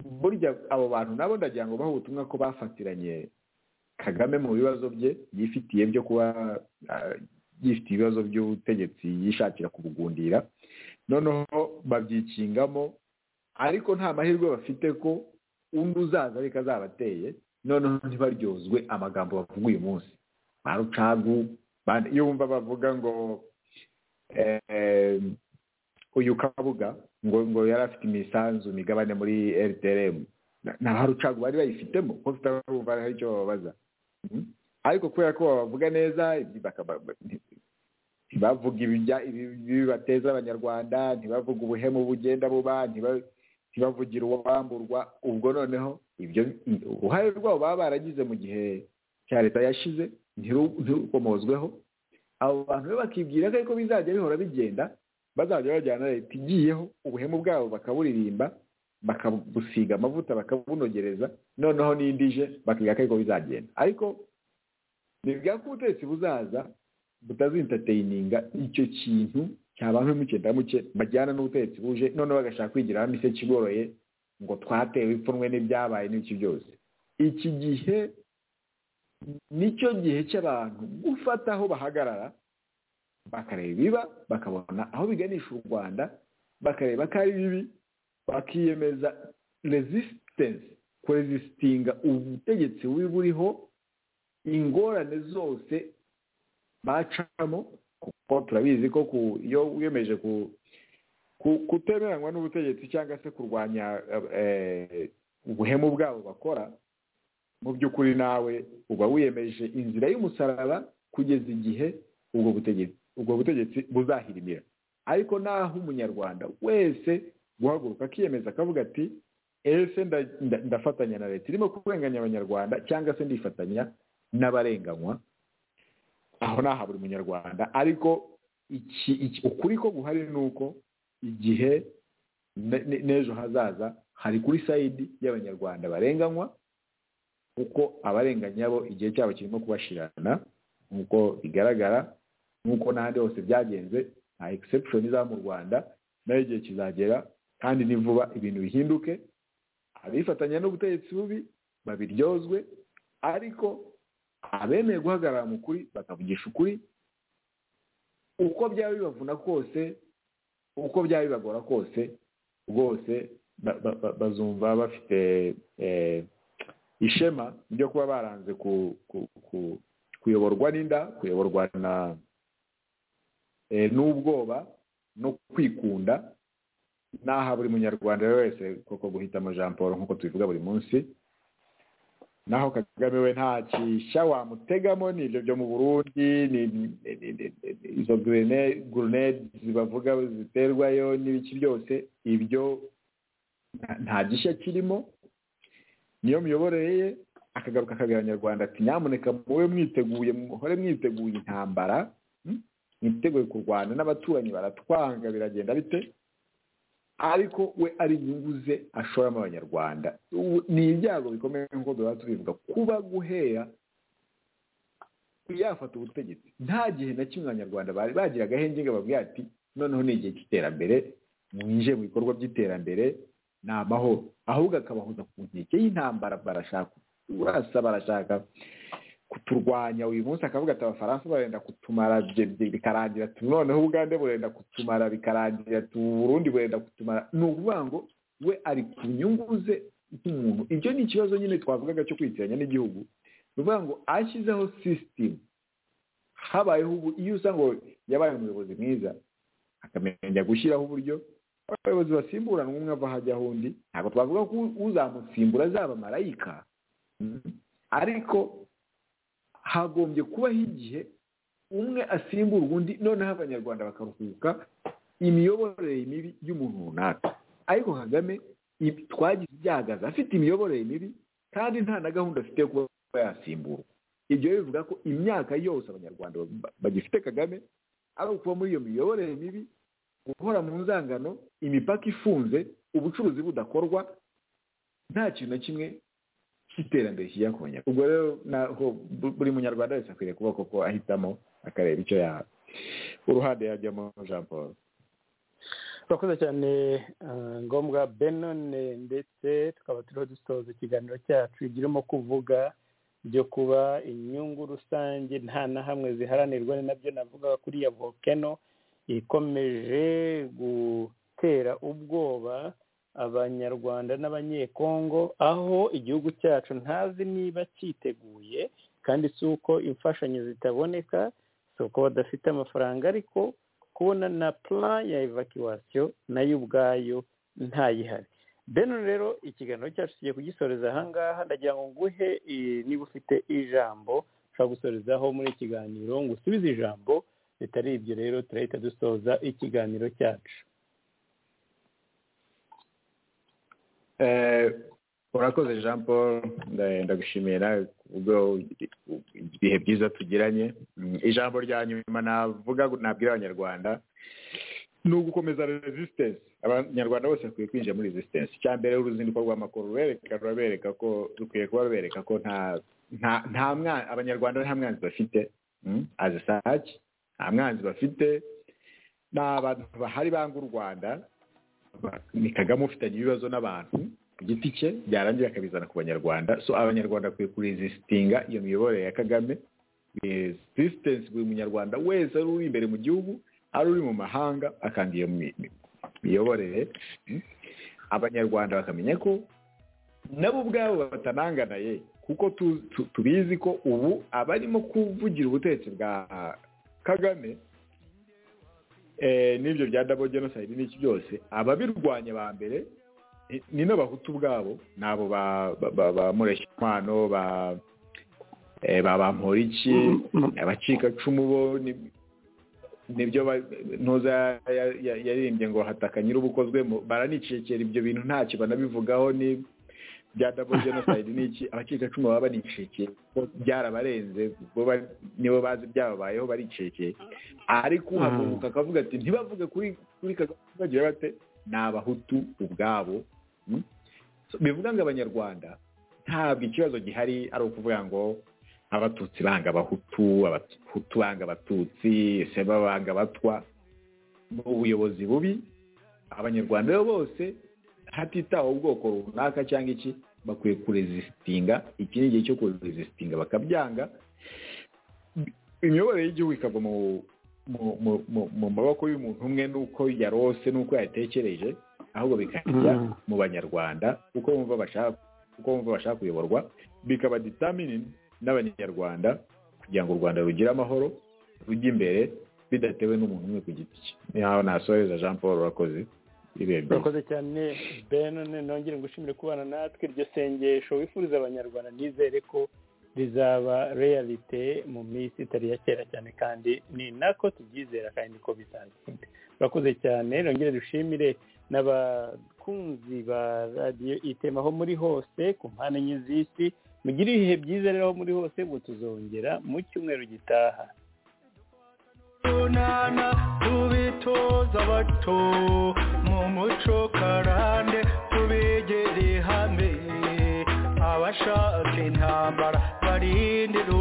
burya abo bantu nabo ndagira ngo bahe ubutumwa ko bafatiranye kagame mu bibazo bye yifitiye byo kuba yifitiye ibibazo by'ubutegetsi yishakira kubugundira noneho babyikingamo ariko nta mahirwe bafite ko undi uzaza ariko azabateye noneho ntibaryozwe amagambo bavuga uyu munsi ba rucagu iyo wumva bavuga ngo uyu kabuga ngo ngo yari afite imisanzu migabane muri rtrm na ba rucagu bari bayifitemo kuko tutarumva hari icyo bababaza ariko kubera ko babavuga neza ntibavuga ibibateza abanyarwanda ntibavuga ubuhemu bugenda buba ntibavugira uwamburwa ubwo noneho ibyo uruhare rwabo baba baragize mu gihe cya leta yashize ntirukomozweho abo bantu be bakibwira ko ariko bizajya bihora bigenda bazajya bajyana leta igiyeho ubuhemu bwabo bakaburirimba bakabusiga amavuta bakabunogereza noneho n'indi ije bakiga ko ariko bizagenda ariko bivuga ko ubutegetsi buzaza butazintateyininga icyo kintu cyaba muke muke bajyana n'ubutegetsi buje noneho bagashaka kwigira hamwe ise kigoroye ngo twatewe ipfunwe n'ibyabaye n'iki byose iki gihe nicyo gihe cy'abantu gufata aho bahagarara bakareba ibiba bakabona aho biganisha u rwanda bakareba ko ari bibi bakiyemeza resistance kurezisitinga ubutegetsi bubi buriho ingorane zose bacamo kuko turabizi ko iyo wiyemeje kutemeranywa n'ubutegetsi cyangwa se kurwanya ubuhemu bwabo bakora mu by'ukuri nawe uba wiyemeje inzira y'umusaraba kugeza igihe ubwo butegetsi ubwo butegetsi buzahirimira ariko naho umunyarwanda wese guhaguruka akiyemeza akavuga ati ese ndafatanya na leta irimo kurenganya abanyarwanda cyangwa se ndifatanya n'abarenganywa aho naha buri munyarwanda ariko ukuri ko guhari ni uko igihe n'ejo hazaza hari kuri sayidi y'abanyarwanda barenganywa kuko abarenganya bo igihe cyabo kirimo kubashirana nk'uko bigaragara nk'uko n'ahandi hose byagenze nta egisepshoni iza mu rwanda nayo igihe kizagera kandi ni vuba ibintu bihinduke abifatanya n'ubutegetsi bubi babiryozwe ariko abemeye guhagarara mu kuri bakavugisha ukuri uko byaba bibavuna kose uko byaba bibagora kose rwose bazumva bafite ishema ryo kuba baranze kuyoborwa n'inda kuyoborwa na n'ubwoba no kwikunda n'aha buri munyarwanda wese koko guhitamo jean paul nk'uko tubivuga buri munsi naho kagame we nta kishya wamutegamo ni ibyo byo mu burundi izo grenade zibavuga ziterwayo n'ibiki byose ibyo nta gishya kirimo niyo miyoborere ye akagaruka akabwira abanyarwanda ati nyamuneka mube mwiteguye muhore mwiteguye intambara mwiteguye kurwana n'abaturanyi baratwanga biragenda bite ariko we ari inyungu ze ashoramo abanyarwanda ni ibyago bikomeye nk'uko duhora tubivuga kuba guhera yafata ubutegetsi nta gihe na kimwe abanyarwanda bari bagira agahenge ngo babwire ati noneho ni igihe cy'iterambere mwinjiye mu bikorwa by'iterambere ni amahoro ahubwo akabahuza ku nkeke y'intambara barashaka urasa barashaka kuturwanya uyu munsi akavuga ati abafaransa barenda kutumara bikarangira noneho ubugande burenda kutumara bikarangira uburundi burenda kutumara ni ukuvuga ngo we ari ku nyungu ze nk'umuntu ibyo ni ikibazo nyine twavugaga cyo kwitiranya n'igihugu ni ukuvuga ngo ashyizeho sisitemu habayeho ubu iyo usanga yabaye umuyobozi mwiza akamenya gushyiraho uburyo abayobozi basimburanwa umwe ava hajyaho undi ntabwo twavuga ko uzamusimbura azaba marayika ariko hagombye kubaho igihe umwe asimbura undi noneho abanyarwanda bakaruhuka imiyoborere mibi y'umuntu runaka ariko kagame twagize ibyagaza afite imiyoborere mibi kandi nta na gahunda afite yo kuba yasimburwa ibyo bivuga ko imyaka yose abanyarwanda bagifite kagame ari ukuba muri iyo miyoborere mibi guhora mu nzangano imipaka ifunze ubucuruzi budakorwa nta kintu na kimwe cy'iterambere kijya ku banyarwanda ubwo rero naho buri munyarwanda wese akwiriye kuba koko ahitamo akareba icyo yaba uruhande yajyamo jean paul urakoze cyane ngombwa benone ndetse tukaba turiho dusoza ikiganiro cyacu girimo kuvuga byo kuba inyungu rusange nta na hamwe ziharanirwa ni nabyo navugaga kuri ya volcano ikomeje gutera ubwoba abanyarwanda n'abanyekongo aho igihugu cyacu ntazi niba cyiteguye kandi si uko imfashanyo zitaboneka si uko badafite amafaranga ariko kubona na plan ya evacuation nayo ubwayo ntayihari beno rero ikiganiro cyacu tugiye kugisoreza ahangaha ndagira ngo nguhe niba ufite ijambo ushobora gusorezaho muri ikiganiro ngo usubize ijambo bitari ibyo rero turahita dusoza ikiganiro cyacu urakoze jean paul ndagushimiye nawe ubwo ibihe byiza tugiranye ijambo rya nyuma navuga nabwira abanyarwanda ni ugukomeza resistance abanyarwanda bose bakwiye kwinjira muri resistance icya mbere uruzinduko rw'amakuru rubereka rurabereka ko rukwiye kuba rubereka ko nta mwana abanyarwanda nta mwanzi bafite azisaki nta mwanzi bafite ni abantu bahari banga u rwanda ni kagame ufitanye ibibazo n'abantu ku giti cye byarangira akabizana ku banyarwanda so abanyarwanda bakwiye kurezisitinga iyo miyoborere ya kagame resistance buri munyarwanda wese ari uri imbere mu gihugu ari uri mu mahanga akanga iyo miyoborere abanyarwanda bakamenya ko nabo ubwabo batananganaye kuko tubizi ko ubu abarimo kuvugira ubutegetsi bwa kagame n'ibyo bya dabo jenoside n'iki byose ababirwanya ba mbere ni n'abahutu ubwabo ni abo ba mureshyankwano ba bamporiki abacikacumu bo nibyo ntuza yaririmbye ngo hataka nyir'ubukozwemo baranicikera ibyo bintu ntacyo banabivugaho ni bya dabo jenoside n'iki abacikacumu baba banicikeye byarabarenze nibo bazi byababayeho baricikeye ariko uhaguruka akavuga ati ntibavuge kuri kagame bagira bate ni abahutu ubwabo bivuga ngo abanyarwanda ntabwo ikibazo gihari ari ukuvuga ngo abatutsi banga abahutu abahutu banga abatutsi ese banga abatwa ni ubuyobozi bubi abanyarwanda bose hatitawe ubwoko runaka cyangwa iki bakwiye kurezisitinga iki ni igihe cyo kurezisitinga bakabyanga imiyoborere y'igihugu ikava mu maboko y'umuntu umwe n'uko yarose n'uko yatekereje ahubwo bikajya mu banyarwanda uko bumva bashaka uko bumva bashaka kuyoborwa bikaba determined n'abanyarwanda kugira ngo u rwanda rugire amahoro rujye imbere bidatewe n'umuntu umwe ku giti cye niho nasohoreza jean paul urakoze urakoze cyane ben nongere ngushimire kubana natwe iryo sengesho wifuriza abanyarwanda nizere ko rizaba realite mu minsi itari iya kera cyane kandi ni nako tubyizera kandi niko bizagenda urakoze cyane nongere dushimire n'abakunzi ba radiyo itema aho muri hose ku mpande enye z'isi mugire ibihe byiza rero aho muri hose ngo tuzongera mu cyumweru gitaha tunana tubitoza abato mu muco karande tubegere hamwe abashaka intambara barindira